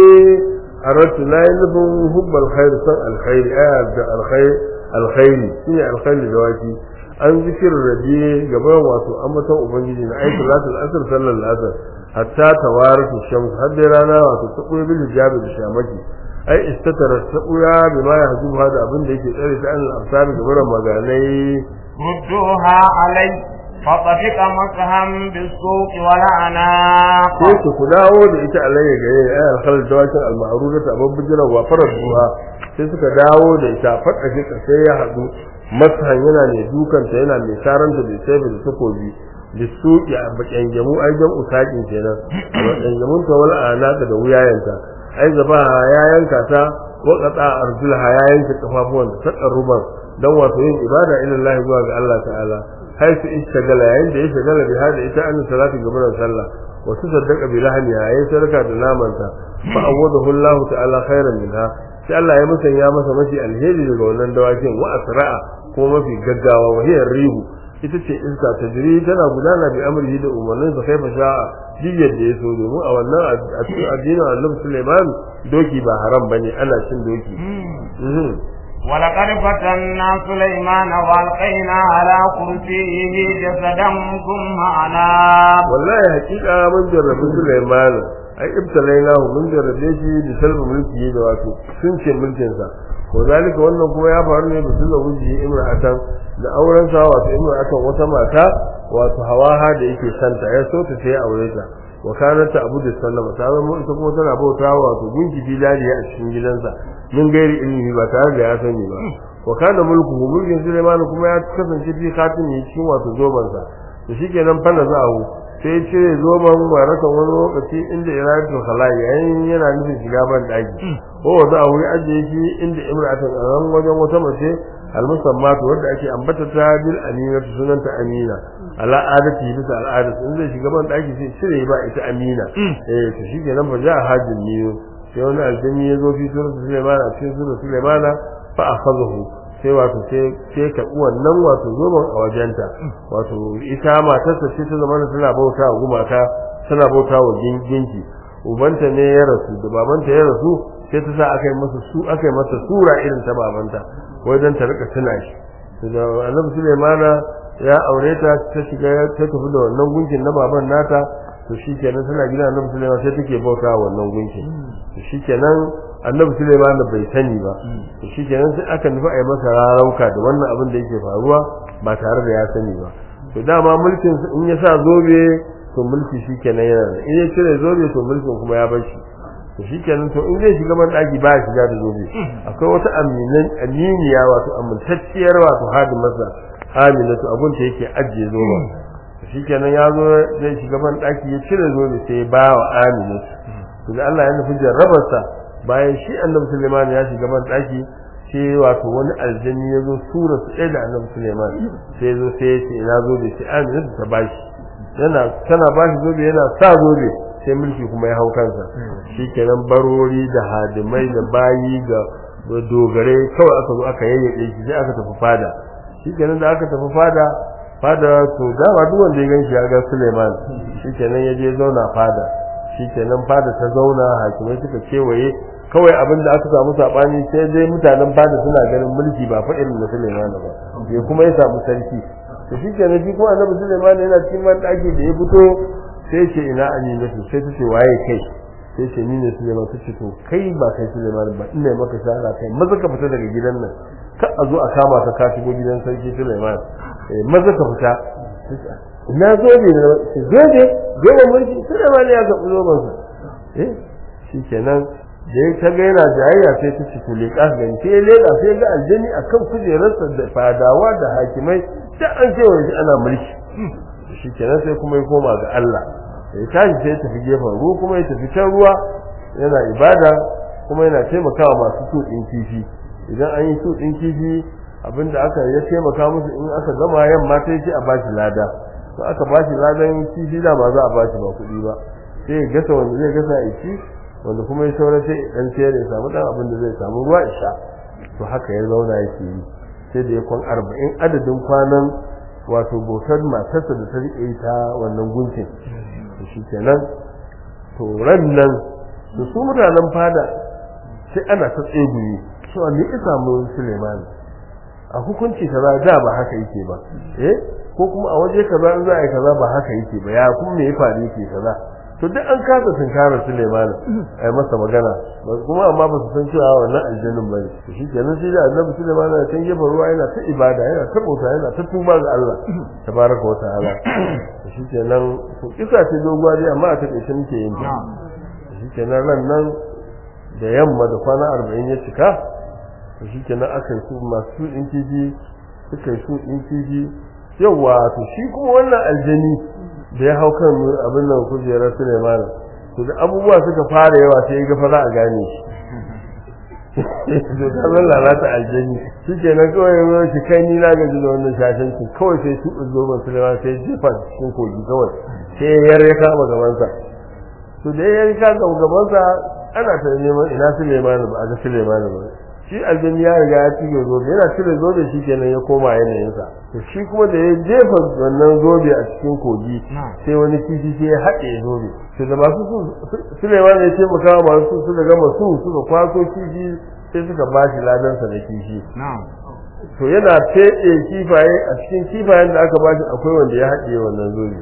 أردت لا يلبن حب الخير صنع الخير آية الخير الخير شنو الخير دواكي an zikir rabi gaban wato ambaton ubangiji na aiki salatul asr sallar asr hatta tawaratu shams har dai rana wato ta koyi bil hijabi da shamaki ai istatara ta koya bi ma yahjubu hada abin da yake tsare ta annal absabi gaban maganai ردوها علي فطفق مسحا بالسوق والأعناق sai ku ku dawo da ita alayya gare ai alkhal dawakin al-ma'ruda ta babbu jira wa farar duha sai suka dawo da ita fadda shi sai ya hadu masahan yana mai dukanta yana mai saranta da sai da takobi lisuki a bakyanjamu ai jan usakin kenan a bakyanjamun ta wal anaka da wuyayanta ai zaba ya yanka ta wa qata arjulha ya yanka kafafuwan ta ruban dan wato yin ibada ila Allah zuwa ga Allah ta'ala haisu istagala yayin da ya shagala bi hada ita an salatu gaban sallah wa tusaddaqa bi lahmi yayin sarka da namanta fa awadahu Allah ta'ala khairan minha sai Allah ya musanya masa mafi alheri daga wannan dawakin wa asra'a ko mafi gaggawa wa hiya rihu ita ce iska ta jiri tana gudana bi amrihi da umarnin sa kaifa sha'a diyyar da ya so domin a wannan addinin Allah Sulaiman doki ba haram bane ana cin doki ولقد فتنا سليمان والقينا على كرسيه جسدا ثم أناب wallahi hakika mun jarrabi Sulaiman ai ibtalainahu mun jarrabe shi da salbu mulki da wato sun ce mulkin sa ko zalika wannan kuma ya faru ne da sulla wuji imra'atan da auren sa wato imra'atan wata mata wato hawaha da yake santa ya so ta sai aure ta wa kanat ta abu da sallama ta zama ita kuma tana bauta wato gunki bilaliya a cikin gidansa min gairi ilmi ba tare da ya sani ba wa kana mulku mulkin Sulaiman kuma ya kasance fi khatimi cikin wato zoban sa to shikenan fa nazahu sai ya cire zoban warakan wani lokaci inda iradatul khalai yayin yana nufin shiga ban daki ko wanda a wuri ajiye shi inda imra'atun a nan wajen wata mace almusammatu wadda ake ambata ta bil amina sunanta amina ala adati bisa al'ada in zai shiga ban daki sai cire ba ita amina eh to shi kenan fa ja hajin niyo sai wani aljami ya zo fi surat Sulaiman a cikin surat Sulaiman fa akhadahu sai wato sai sai ka wannan wato zoban a wajenta wato ita matarsa ce ta zama tana bauta wa gumaka tana bauta wa ginginki ubanta ne ya rasu da babanta ya rasu sai ta sa aka yi masa su aka yi masa sura irin ta babanta wajen ta rika tuna shi da annabi Sulaiman ya aure ta ta shiga ta tafi da wannan gunkin na baban nata to shikenan tana gida annabi Sulaiman sai take bauta wannan gunkin to shikenan annabi Sulaiman bai sani ba to shikenan sai aka nufi a yi masa rarauka da wannan abin da yake faruwa ba tare da ya sani ba to dama mulkin in ya sa zobe to mulki shikenan yana da in ya cire zobe to mulkin kuma ya bar shi to shikenan to in zai shiga ban daki ba ya shiga da zobe akwai wata aminan aminiya wato amintacciyar wato hadimarsa aminatu abun ta yake ajiye zobe shikenan ya zo zai shiga ban daki ya cire zobe sai ba wa aminatu to da Allah ya nufi jarrabarsa bayan shi annabi Sulaiman ya shiga ban daki sai wato wani aljani ya zo sura su ɗaya da annabi Sulaiman sai zo sai ya ce ina zobe sai aminatu ta bashi yana tana bashi zobe yana sa zobe sai mulki kuma ya hau kansa shikenan barori da hadimai da bayi da dogare kawai aka zo aka yayyade shi sai aka tafi fada shikenan da aka tafi fada fada to dama duk wanda ya ganshi ya ga Suleiman shikenan ya je zauna fada shikenan fada ta zauna hakimai suka kewaye kawai abin da aka samu sabani sai dai mutanen fada suna ganin mulki ba fa irin na Suleiman ba ya kuma ya samu sarki to shikenan shi kuma annabi Suleiman yana cikin man daki da ya fito sai ce ina aminatu sai ta ce waye kai sai ce ni ne Suleiman ta ce to kai ba kai Suleiman ba ina maka shara kai maza ka fita daga gidan nan ka a zo a kama ka ka shigo gidan sarki Suleiman eh maza ka fita ina zobe da ce zobe zobe mulki Suleiman ya ga zoben sa eh shikenan da ya ta ga yana jayayya sai ta ci kule ka gani sai ya leda sai ga aljani akan kujerarsa da fadawa da hakimai da an ce wani ana mulki shi kenan sai kuma ya koma ga Allah ya tashi sai ya tafi gefen ruwa kuma ya tafi can ruwa yana ibada kuma yana taimakawa masu tuɗin kifi idan an yi tuɗin kifi abinda aka ya taimaka musu in aka gama yamma ta yi a bashi lada to aka bashi ladan kifi da ma za a bashi ba kuɗi ba sai ya gasa wanda zai gasa ya ci wanda kuma ya saura sai dan sayar ya samu dan abin da zai samu ruwa isha to haka ya zauna yake yi sai da ya kwan arba'in adadin kwanan wato bautar matarsa da ta riƙe ta wannan gunkin to shi kenan to ran nan da su mutanen fada sai ana ta tseguye cewa me ya samu Suleiman a hukunci kaza da ba haka yake ba eh ko kuma a waje kaza in za a yi kaza ba haka yake ba ya kuma me ya faru yake kaza to duk an kasa tunkarar Suleiman ai masa magana kuma amma ba su san cewa wannan aljannin ba ne to shikenan sai da Annabi Suleiman ya can gefen ruwa yana ta ibada yana ta bauta yana ta tuba ga Allah tabaraka wa ta'ala to shikenan to kisa ce doguwa dai amma a take muke yin ta shikenan ran nan da yamma da kwana 40 ya cika to shikenan aka yi su masu in kifi suka yi su in kifi yawa to shi kuma wannan aljani da ya hau kan abin nan kujerar Suleiman to da abubuwa suka fara yawa sai ga fa za a gane shi to ta zan lalata aljani shi ke nan kawai yau shi kai ni na gaji da wannan shashanci kawai sai su ɗin zoben Suleiman sai jefa cikin kogi kawai sai ya ya kama gabansa to da ya kama gabansa ana ta neman ina Suleiman ba a ga Suleiman ba shi aljani ya riga ya cire zobe yana cire zobe shi kenan ya koma yanayinsa to shi kuma da ya jefa wannan zobe a cikin kogi sai wani kifi sai ya haɗe zobe to da masu su Suleiman ya ce maka masu su daga masu suka kwaso kifi sai suka ba shi ladansa da kifi to yana feɗe kifaye a cikin kifayen da aka ba shi akwai wanda ya haɗe wannan zobe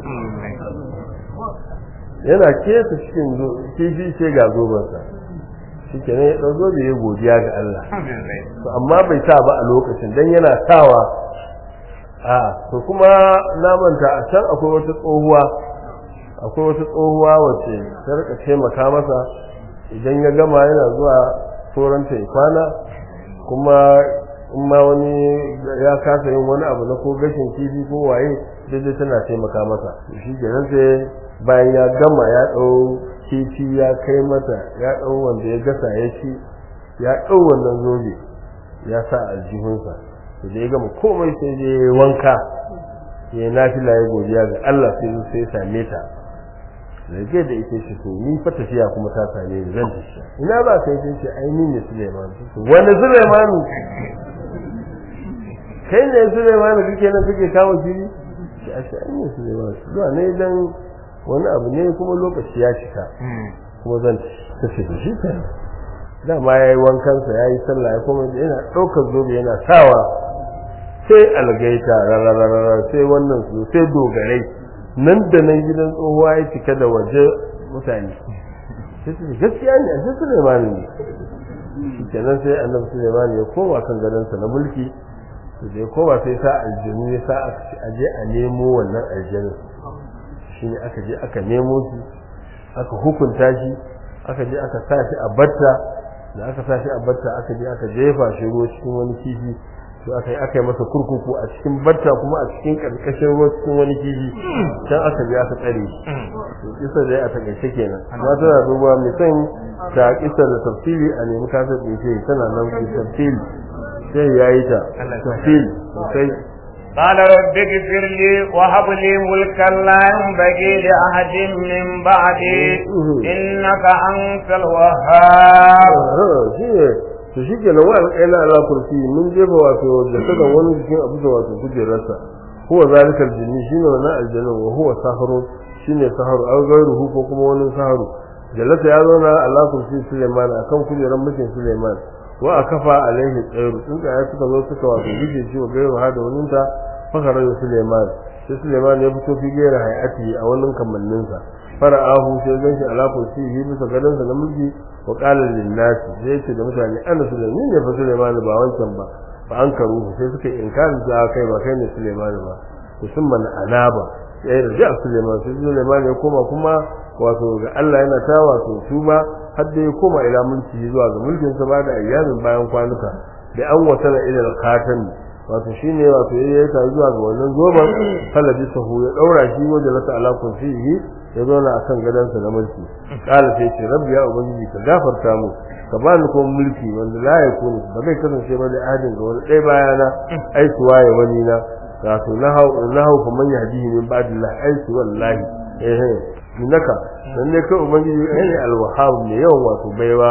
yana kesa cikin kifi sai ga zobensa shi ke ya ɗau zobe ya godiya ga Allah to amma bai sa ba a lokacin dan yana sawa a to kuma na manta a can akwai wata tsohuwa akwai wata tsohuwa wacce ta rika taimaka masa idan ya gama yana zuwa toranta ya kwana kuma in ma wani ya kasa yin wani abu na ko gashin kifi ko waye daidai tana taimaka masa shi kenan sai bayan ya gama ya ɗau kifi ya kai mata ya ɗau wanda ya gasa ya ci ya ɗau wannan zobe ya sa aljihunsa to da ya gama komai sai je wanka ya nafila ya godiya ga Allah sai sai same ta rage da ita shi to ni fa tafiya kuma ta same ni zan tafi ina ba kai sai ce ai ni ne Suleiman wani Suleiman kai ne Suleiman kake nan kake kawo jiri shi a shi ne Suleiman zuwa ne dan wani abu ne kuma lokaci ya cika kuma zan tafi da shi kai dama ya yi wankansa ya yi sallah ya kuma yana ɗaukar zobe yana sawa sai algaita rarararara sai wannan su sai dogarai nan da nan gidan tsohuwa ya cika da waje mutane sai su gaskiya ne a sai Suleiman ne kenan sai annabi Suleiman ya koma kan gadonsa na mulki da ya koma sai sa aljanu ya sa a je a nemo wannan aljanu shine aka je aka nemo shi aka hukunta shi aka je aka sa shi a batta da aka sa shi a batta aka je aka jefa shi ruwa cikin wani kifi to aka yi aka yi masa kurkuku a cikin batta kuma a cikin karkashin ruwa cikin wani kifi can aka je aka tsare shi to kisa dai a takaice kenan amma tana duba mai son ta kisa da tafsiri a nemi kasar da yake tana nan da tafsiri sai ya yi ta tafsiri sosai قال رب اغفر لي وهب لي ملكا لا ينبغي لأحد من بعدي إنك أنت الوهاب shi ne to shi ke nan wa'an ƙaila ala kursi mun jefa wato da saka wani jikin abu da wato kujerarsa huwa zalikal jinni shine wannan aljannin wa huwa saharu shine saharu aw gairuhu ko kuma wani saharu jalata ya zauna ala kursi Suleiman akan kujerar mulkin Suleiman wa akafa alaihi tsairu in ka suka zo suka wato gije shi wa gairu hada wannan ta fakara Suleiman sai Suleiman ya fito fi gaira hayati a wannan kamanninsa fara'ahu sai ganshi ala kursi yi bisa gadansa na mulki wa qala lin nas sai ce da mutane ana Suleiman ne fa Suleiman ba wancan ba fa an karu sai suka inkarin da kai ba kai ne Suleiman ba musamman anaba sai da Suleiman sai Suleiman ya koma kuma wato ga Allah yana ta wato tuba har da ya koma ila mulki zuwa ga mulkin sa ba da ayyamin bayan kwanuka da an wasala ila al-khatam wato shine wato yayi ta zuwa ga wannan zoban falabi sahu ya daura shi wajen lata ala kursiyi ya zauna akan gadansa na mulki kala sai ce rabbi ya ubangiji ka gafarta mu ka ba ni kuma mulki wanda la ya kuni ba zai kasance ba da adin ga wani ɗaya bayana ai su waye wani na wato na hau na hau fa man yahdihi min ba'dillah ai su wallahi eh eh innaka dan ne kai ubangiji ai alwahhab ne yawan wato baiwa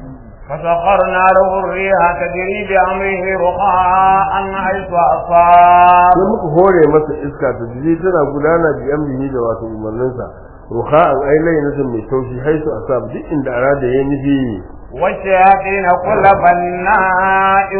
فسخرنا له الريح تجري بأمره رخاء حيث أصاب sai muka hore masa iska ta jiri tana gudana bi amrihi da wato umarninsa ruha'an ai lainatin mai taushi haisu asab duk inda arada ya nufi والشياطين كل بناء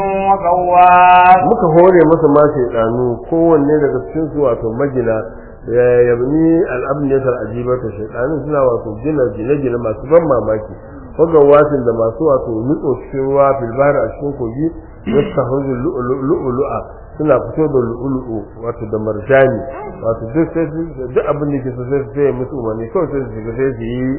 وغواص muka hore masa ma shaidanu kowanne daga cikin su wato magina ya yabni al'abniyatar ajibata shaidanu suna wato gina gine-gine masu ban mamaki wasin da masu wato nutso cikin ruwa filbar a cikin kogi yasta hujju lu'ulu'a suna fito da lu'ulu'u wato da marjani wato duk sai duk abin da ke so sai sai musu umarni kawai sai su shiga sai su yi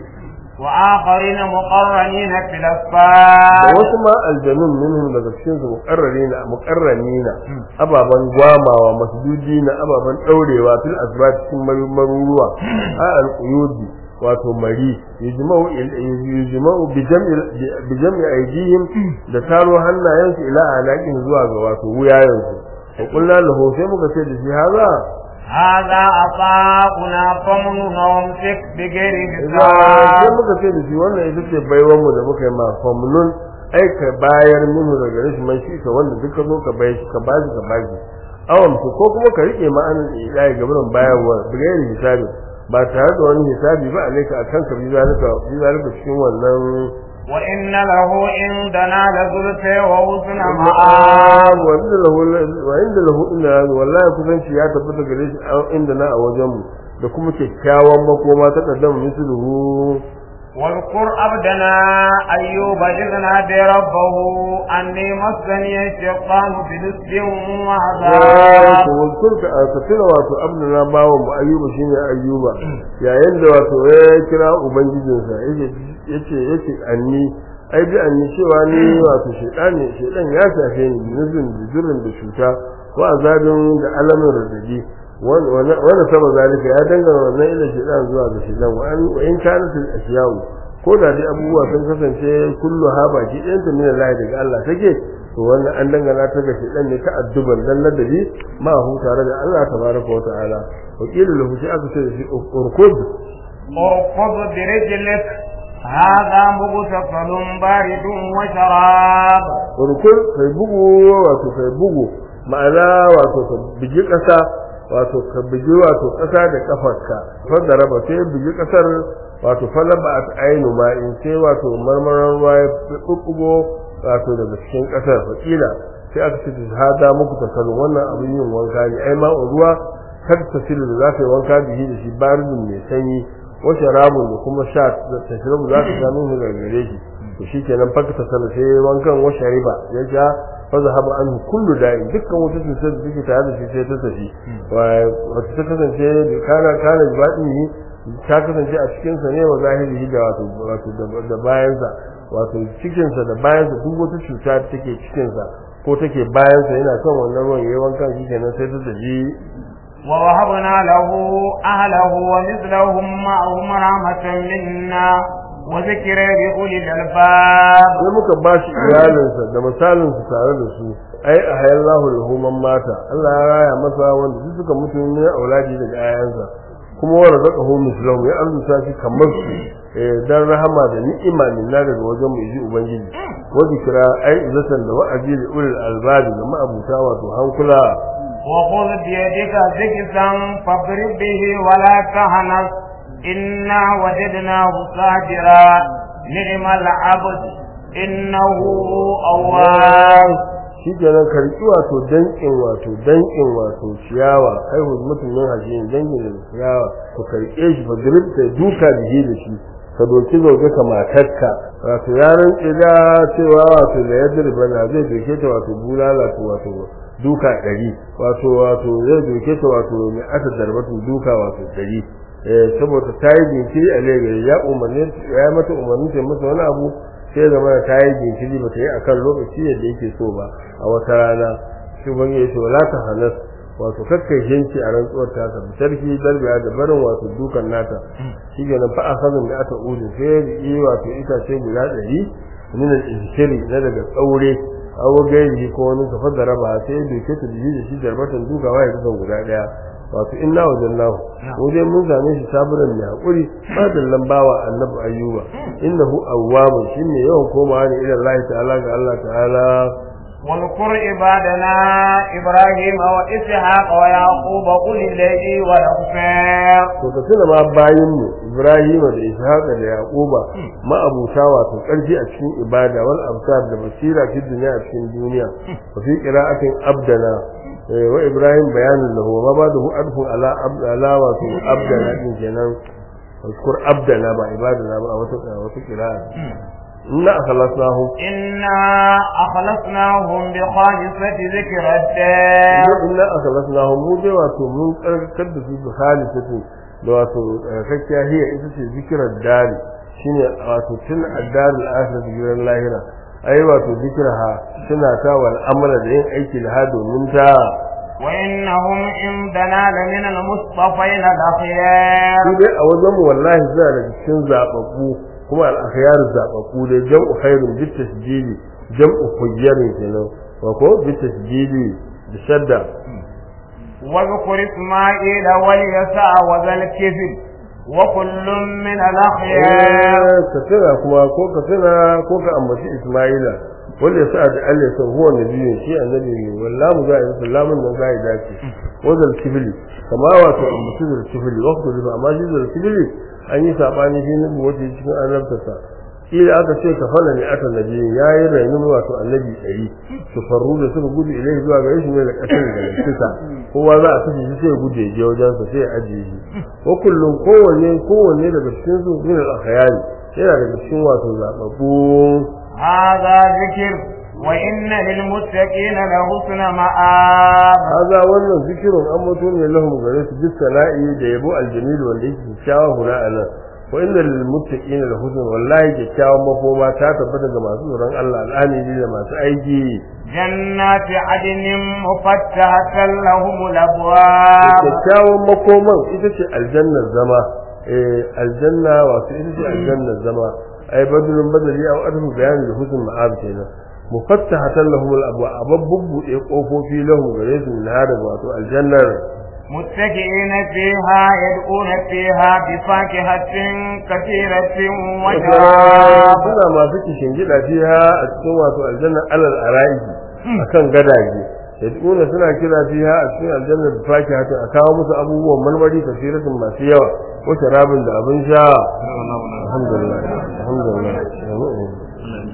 وآخرين مقرنين في da الأسفار wasu ma aljanun minhum daga cikin su muqarrarina muqarranina ababan gwamawa masdudina ababan daurewa fil asbat cikin maruruwa a alquyudi wato mari yujma'u yujma'u bi jam'i bi jam'i aydihim da taro hannayensu ila alaqin zuwa ga wato wuyayensu wa qulna lahu sai muka ce da shi haza هذا عطاؤنا فمن وامسك بغير sai حساب muka ce da shi wannan ita ce baiwan mu da muka yi ma famnun ai ka bayar minu daga rashin man shi ka wanda duka zo ka bayar shi ka bashi ka bashi awam ko kuma ka rike ma'anar ilahi gaban bayarwa bigayar hisabi ba tare da wani hisabi ba alaika akan ka bi zalika bi zalika cikin wannan وإن له عندنا لزلفى وحسن مآب wanda lahu wa inda lahu inda wallahi kusanci ya tabbata gare shi a- inda na a wajen mu da kuma kyakkyawan makoma ta kaddama misluhu واذكر عبدنا أيوب إذ نادى ربه أني مسني الشيطان بنسب وعذاب to wankur ka ka tuna wato abdana bawa mu ayyuba shine ayyuba yayin da wato ya kira ubangijinsa yace yace yace anni ai bi an cewa ni wato shedani shedan ya shafe ni nuzun da zurrin da cuta ko azabin da alamin radadi wanda saba zalika ya dangana wannan ila shedan zuwa ga shedan wa an in kanat al ashya'u ko da dai abubuwa sun kasance kullu ha baki ɗayan ta min Allah daga Allah take to wannan an dangana ta ga shedan ne ta adduban dan ladabi ma hu tare da Allah tabaraka wa ta'ala wa qila lahu shi aka ce shi urkud اركض برجلك هذا مغتسل بارد وشراب urkud kai bugu wato kai bugu ma'ana wato ka bigi ƙasa wato ka bigi wato ƙasa da kafarka fadda raba sai bigi ƙasar wato falaba at ainu ma in sai wato marmaran ruwa ya bubbugo wato daga cikin ƙasar fakila sai aka ce hada muku takalun wannan abin yin wanka ne ai ma ruwa kar ta silu da zaka yi wanka bihi da shi baridun mai sanyi wa sharabun da kuma sha da tashrabu za ka sha min daga gare shi to shikenan fakta sana sai wankan wa shariba ya ja fazahaba anhu kullu da'in dukkan wata cutar da take tare da shi sai ta tafi wata ta kasance kana kana baɗini ta kasance a cikin sa ne wa zahiri da wato wato da bayan sa wato cikin sa da bayan sa duk wata cuta da take cikin sa ko take bayan sa yana kan wannan ruwan yayin wanka shi kenan sai ta tafi ووهبنا له أهله ومثلهم معهم رحمة منا وذكر بأولي الألباب sai muka ba shi iyalinsa da misalinsu tare da su ai a hayar lahu lahuman mata Allah ya raya masa wanda su suka mutu ne auladi daga ayansa kuma wa razaqahu mislahu ya arzuta shi kamar su dan rahama da ni'ima minna daga wajen mu ji ubangiji wa zikra ai izatan da wa'azi da ulul albab da ma'abuta wato hankula وخذ بيدك ذكسا فاضرب به ولا تهنس إنا وجدناه صابرا نعم العبد إنه أواب shi kenan karki wato dankin wato dankin wato ciyawa kai hu mutumin hajji dankin da ciyawa to karke shi fa drip sai duka da shi da shi ka doki zoge ka matarka wato yaran tsida cewa wato da yadir bana zai doke ta wato bulala to wato duka ɗari wato wato zai doke ta wato mai aka darbatu duka wato ɗari eh saboda ta yi jinkiri a legari ya umarni ya mata umarni ta masa wani abu sai zama ta yi jinkiri ba ta yi akan lokaci yadda yake so ba a wata rana shi ban yi ce wala ta hanas wato kakkai shinci a rantsuwar ta ka sarki darbiya da barin wato dukan nata shi ke nan fa'a sanin da aka udu sai ya yi wato itace guda ɗari min al-inshiri na daga tsaure aw gairi ko wani kafar da raba sai ya doke ta jiji da shi darbatan dukawa ya kusan guda ɗaya wato inna wajannahu ko dai mun zame shi saburan mai hakuri ba da lambawa annabi ayyuba innahu awwabun shine yawan komawa ne ila Allah ta'ala ga Allah ta'ala واذكر عبادنا إبراهيم وإسحاق ويعقوب أولي الليل والأبصار to ka tuna ma bayin mu Ibrahim da Ishaq da Yaquba ma abuta wato karfi a cikin ibada wal absar da basira fi dunya a cikin duniya wa fi qira'atin abdana wa Ibrahim bayanin lahu ma ba da adfu ala abdala wato abdana din kenan اذكر عبدنا با عبادنا با wata wata qira'a inna akhlasnahum إنا أخلصناهم بخالصة ذكر الدار inna akhlasnahum mu dai wato mun karkar da su bi khalisatu da wato kakkiya hiya ita ce zikirar dari shine wato tun addar al-akhirah gidan lahira ai wato zikirha suna ta wal amala da yin aiki da ha domin ta وإنهم عندنا لمن المصطفين الأخيار su dai a wajen mu wallahi suna da cikin zababbu kuma al-akhyar zababbu dai jam'u khairun bi tasjili jam'u khayrin kenan wa ko bi tasjili da shadda واذكر إسماعيل واليسع وذا الكفل وكل من الأخيار ka tuna kuma ko ka tuna ko ka ambaci Isma'ila wanda yasa da Allah ya san huwa nabiyin shi annabi ne wallahi za a yi sallamun nan za a yi dace wazal kibli kama wato ambaci da kibli waqtu da amma shi da kibli an yi sabani shi nabi wata cikin annabtarsa kila aka ce ka fara ne aka nabi yayi rainin wato annabi ɗari su faru da suka gudu ilai zuwa ga shi ne da kasar da kisa kowa za a tafi shi sai gudu ya je wajen sa sai ya ajiye shi wa kullum kowanne kowanne daga cikin su min al-akhyari yana daga cikin wato zababbu هذا ذكر وإن للمتقين لحسن مآب haza wannan zikirun an mutu ne lahum gare su bis sana'i da yabo aljamil wanda yake kyakkyawa huna anan wa inna lil muttaqina la husn wallahi kyakkyawan makoma ta tabbata ga masu tsoron Allah al'amiri da masu aiki جنات عدن مفتحة لهم الأبواب kyakkyawan makoman ita ce aljannar zama eh aljanna wato ita ce aljannar zama ai badrun badri au adhu bayani da husn ma'ab kenan mufattahatan lahum al-abwa ababbu e kofofi lahum gare su min hada wato aljannar متكئين فيها يدعون فيها بفاكهة كثيرة وشراب suna masu kishin gida fiha a cikin wato aljannar alal araiki akan gadaje yad'una suna kira fiha a cikin aljannar da faki hatu a kawo musu abubuwan marmari kasiratun masu yawa ko sharabin da abin sha alhamdulillah alhamdulillah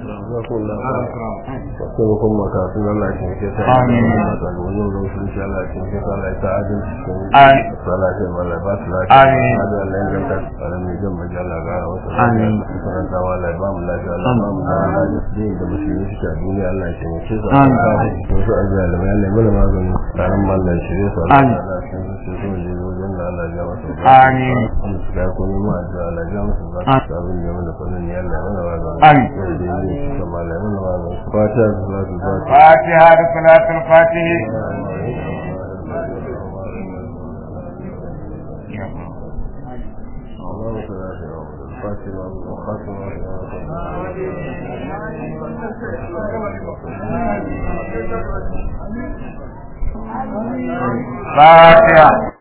taimakon makasun Allah shi ke sa Amin. da wani rufin shi Allah shi ke sa Allah ya sa adin cikin Amin. sala shi Allah ba su lafiya Amin. hada Allah ya ganta tsaron mai jan maji Allah ga wasu Amin. karanta wa Allah ya ba mu lafiya Allah ya ba mu lafiya din da musulmi suke a duniya Allah ya taimake su Amin. to su ajiya da bayan Allah mana magani tsaron mallan ya shirye su Allah Amin. ya shi su su ne wajen da Allah ya masa Amin. Allah su ga komai ma da Allah ya masa ba Amin. su abin da mana fannin ya Allah ya mana magani Amin. da ne su kama Allah ya mana magani fatiha salatu fatiha فاتحة صلاة الفاتح اللهم صل على سيدنا محمد الفاتحة والخاتمة فاتحة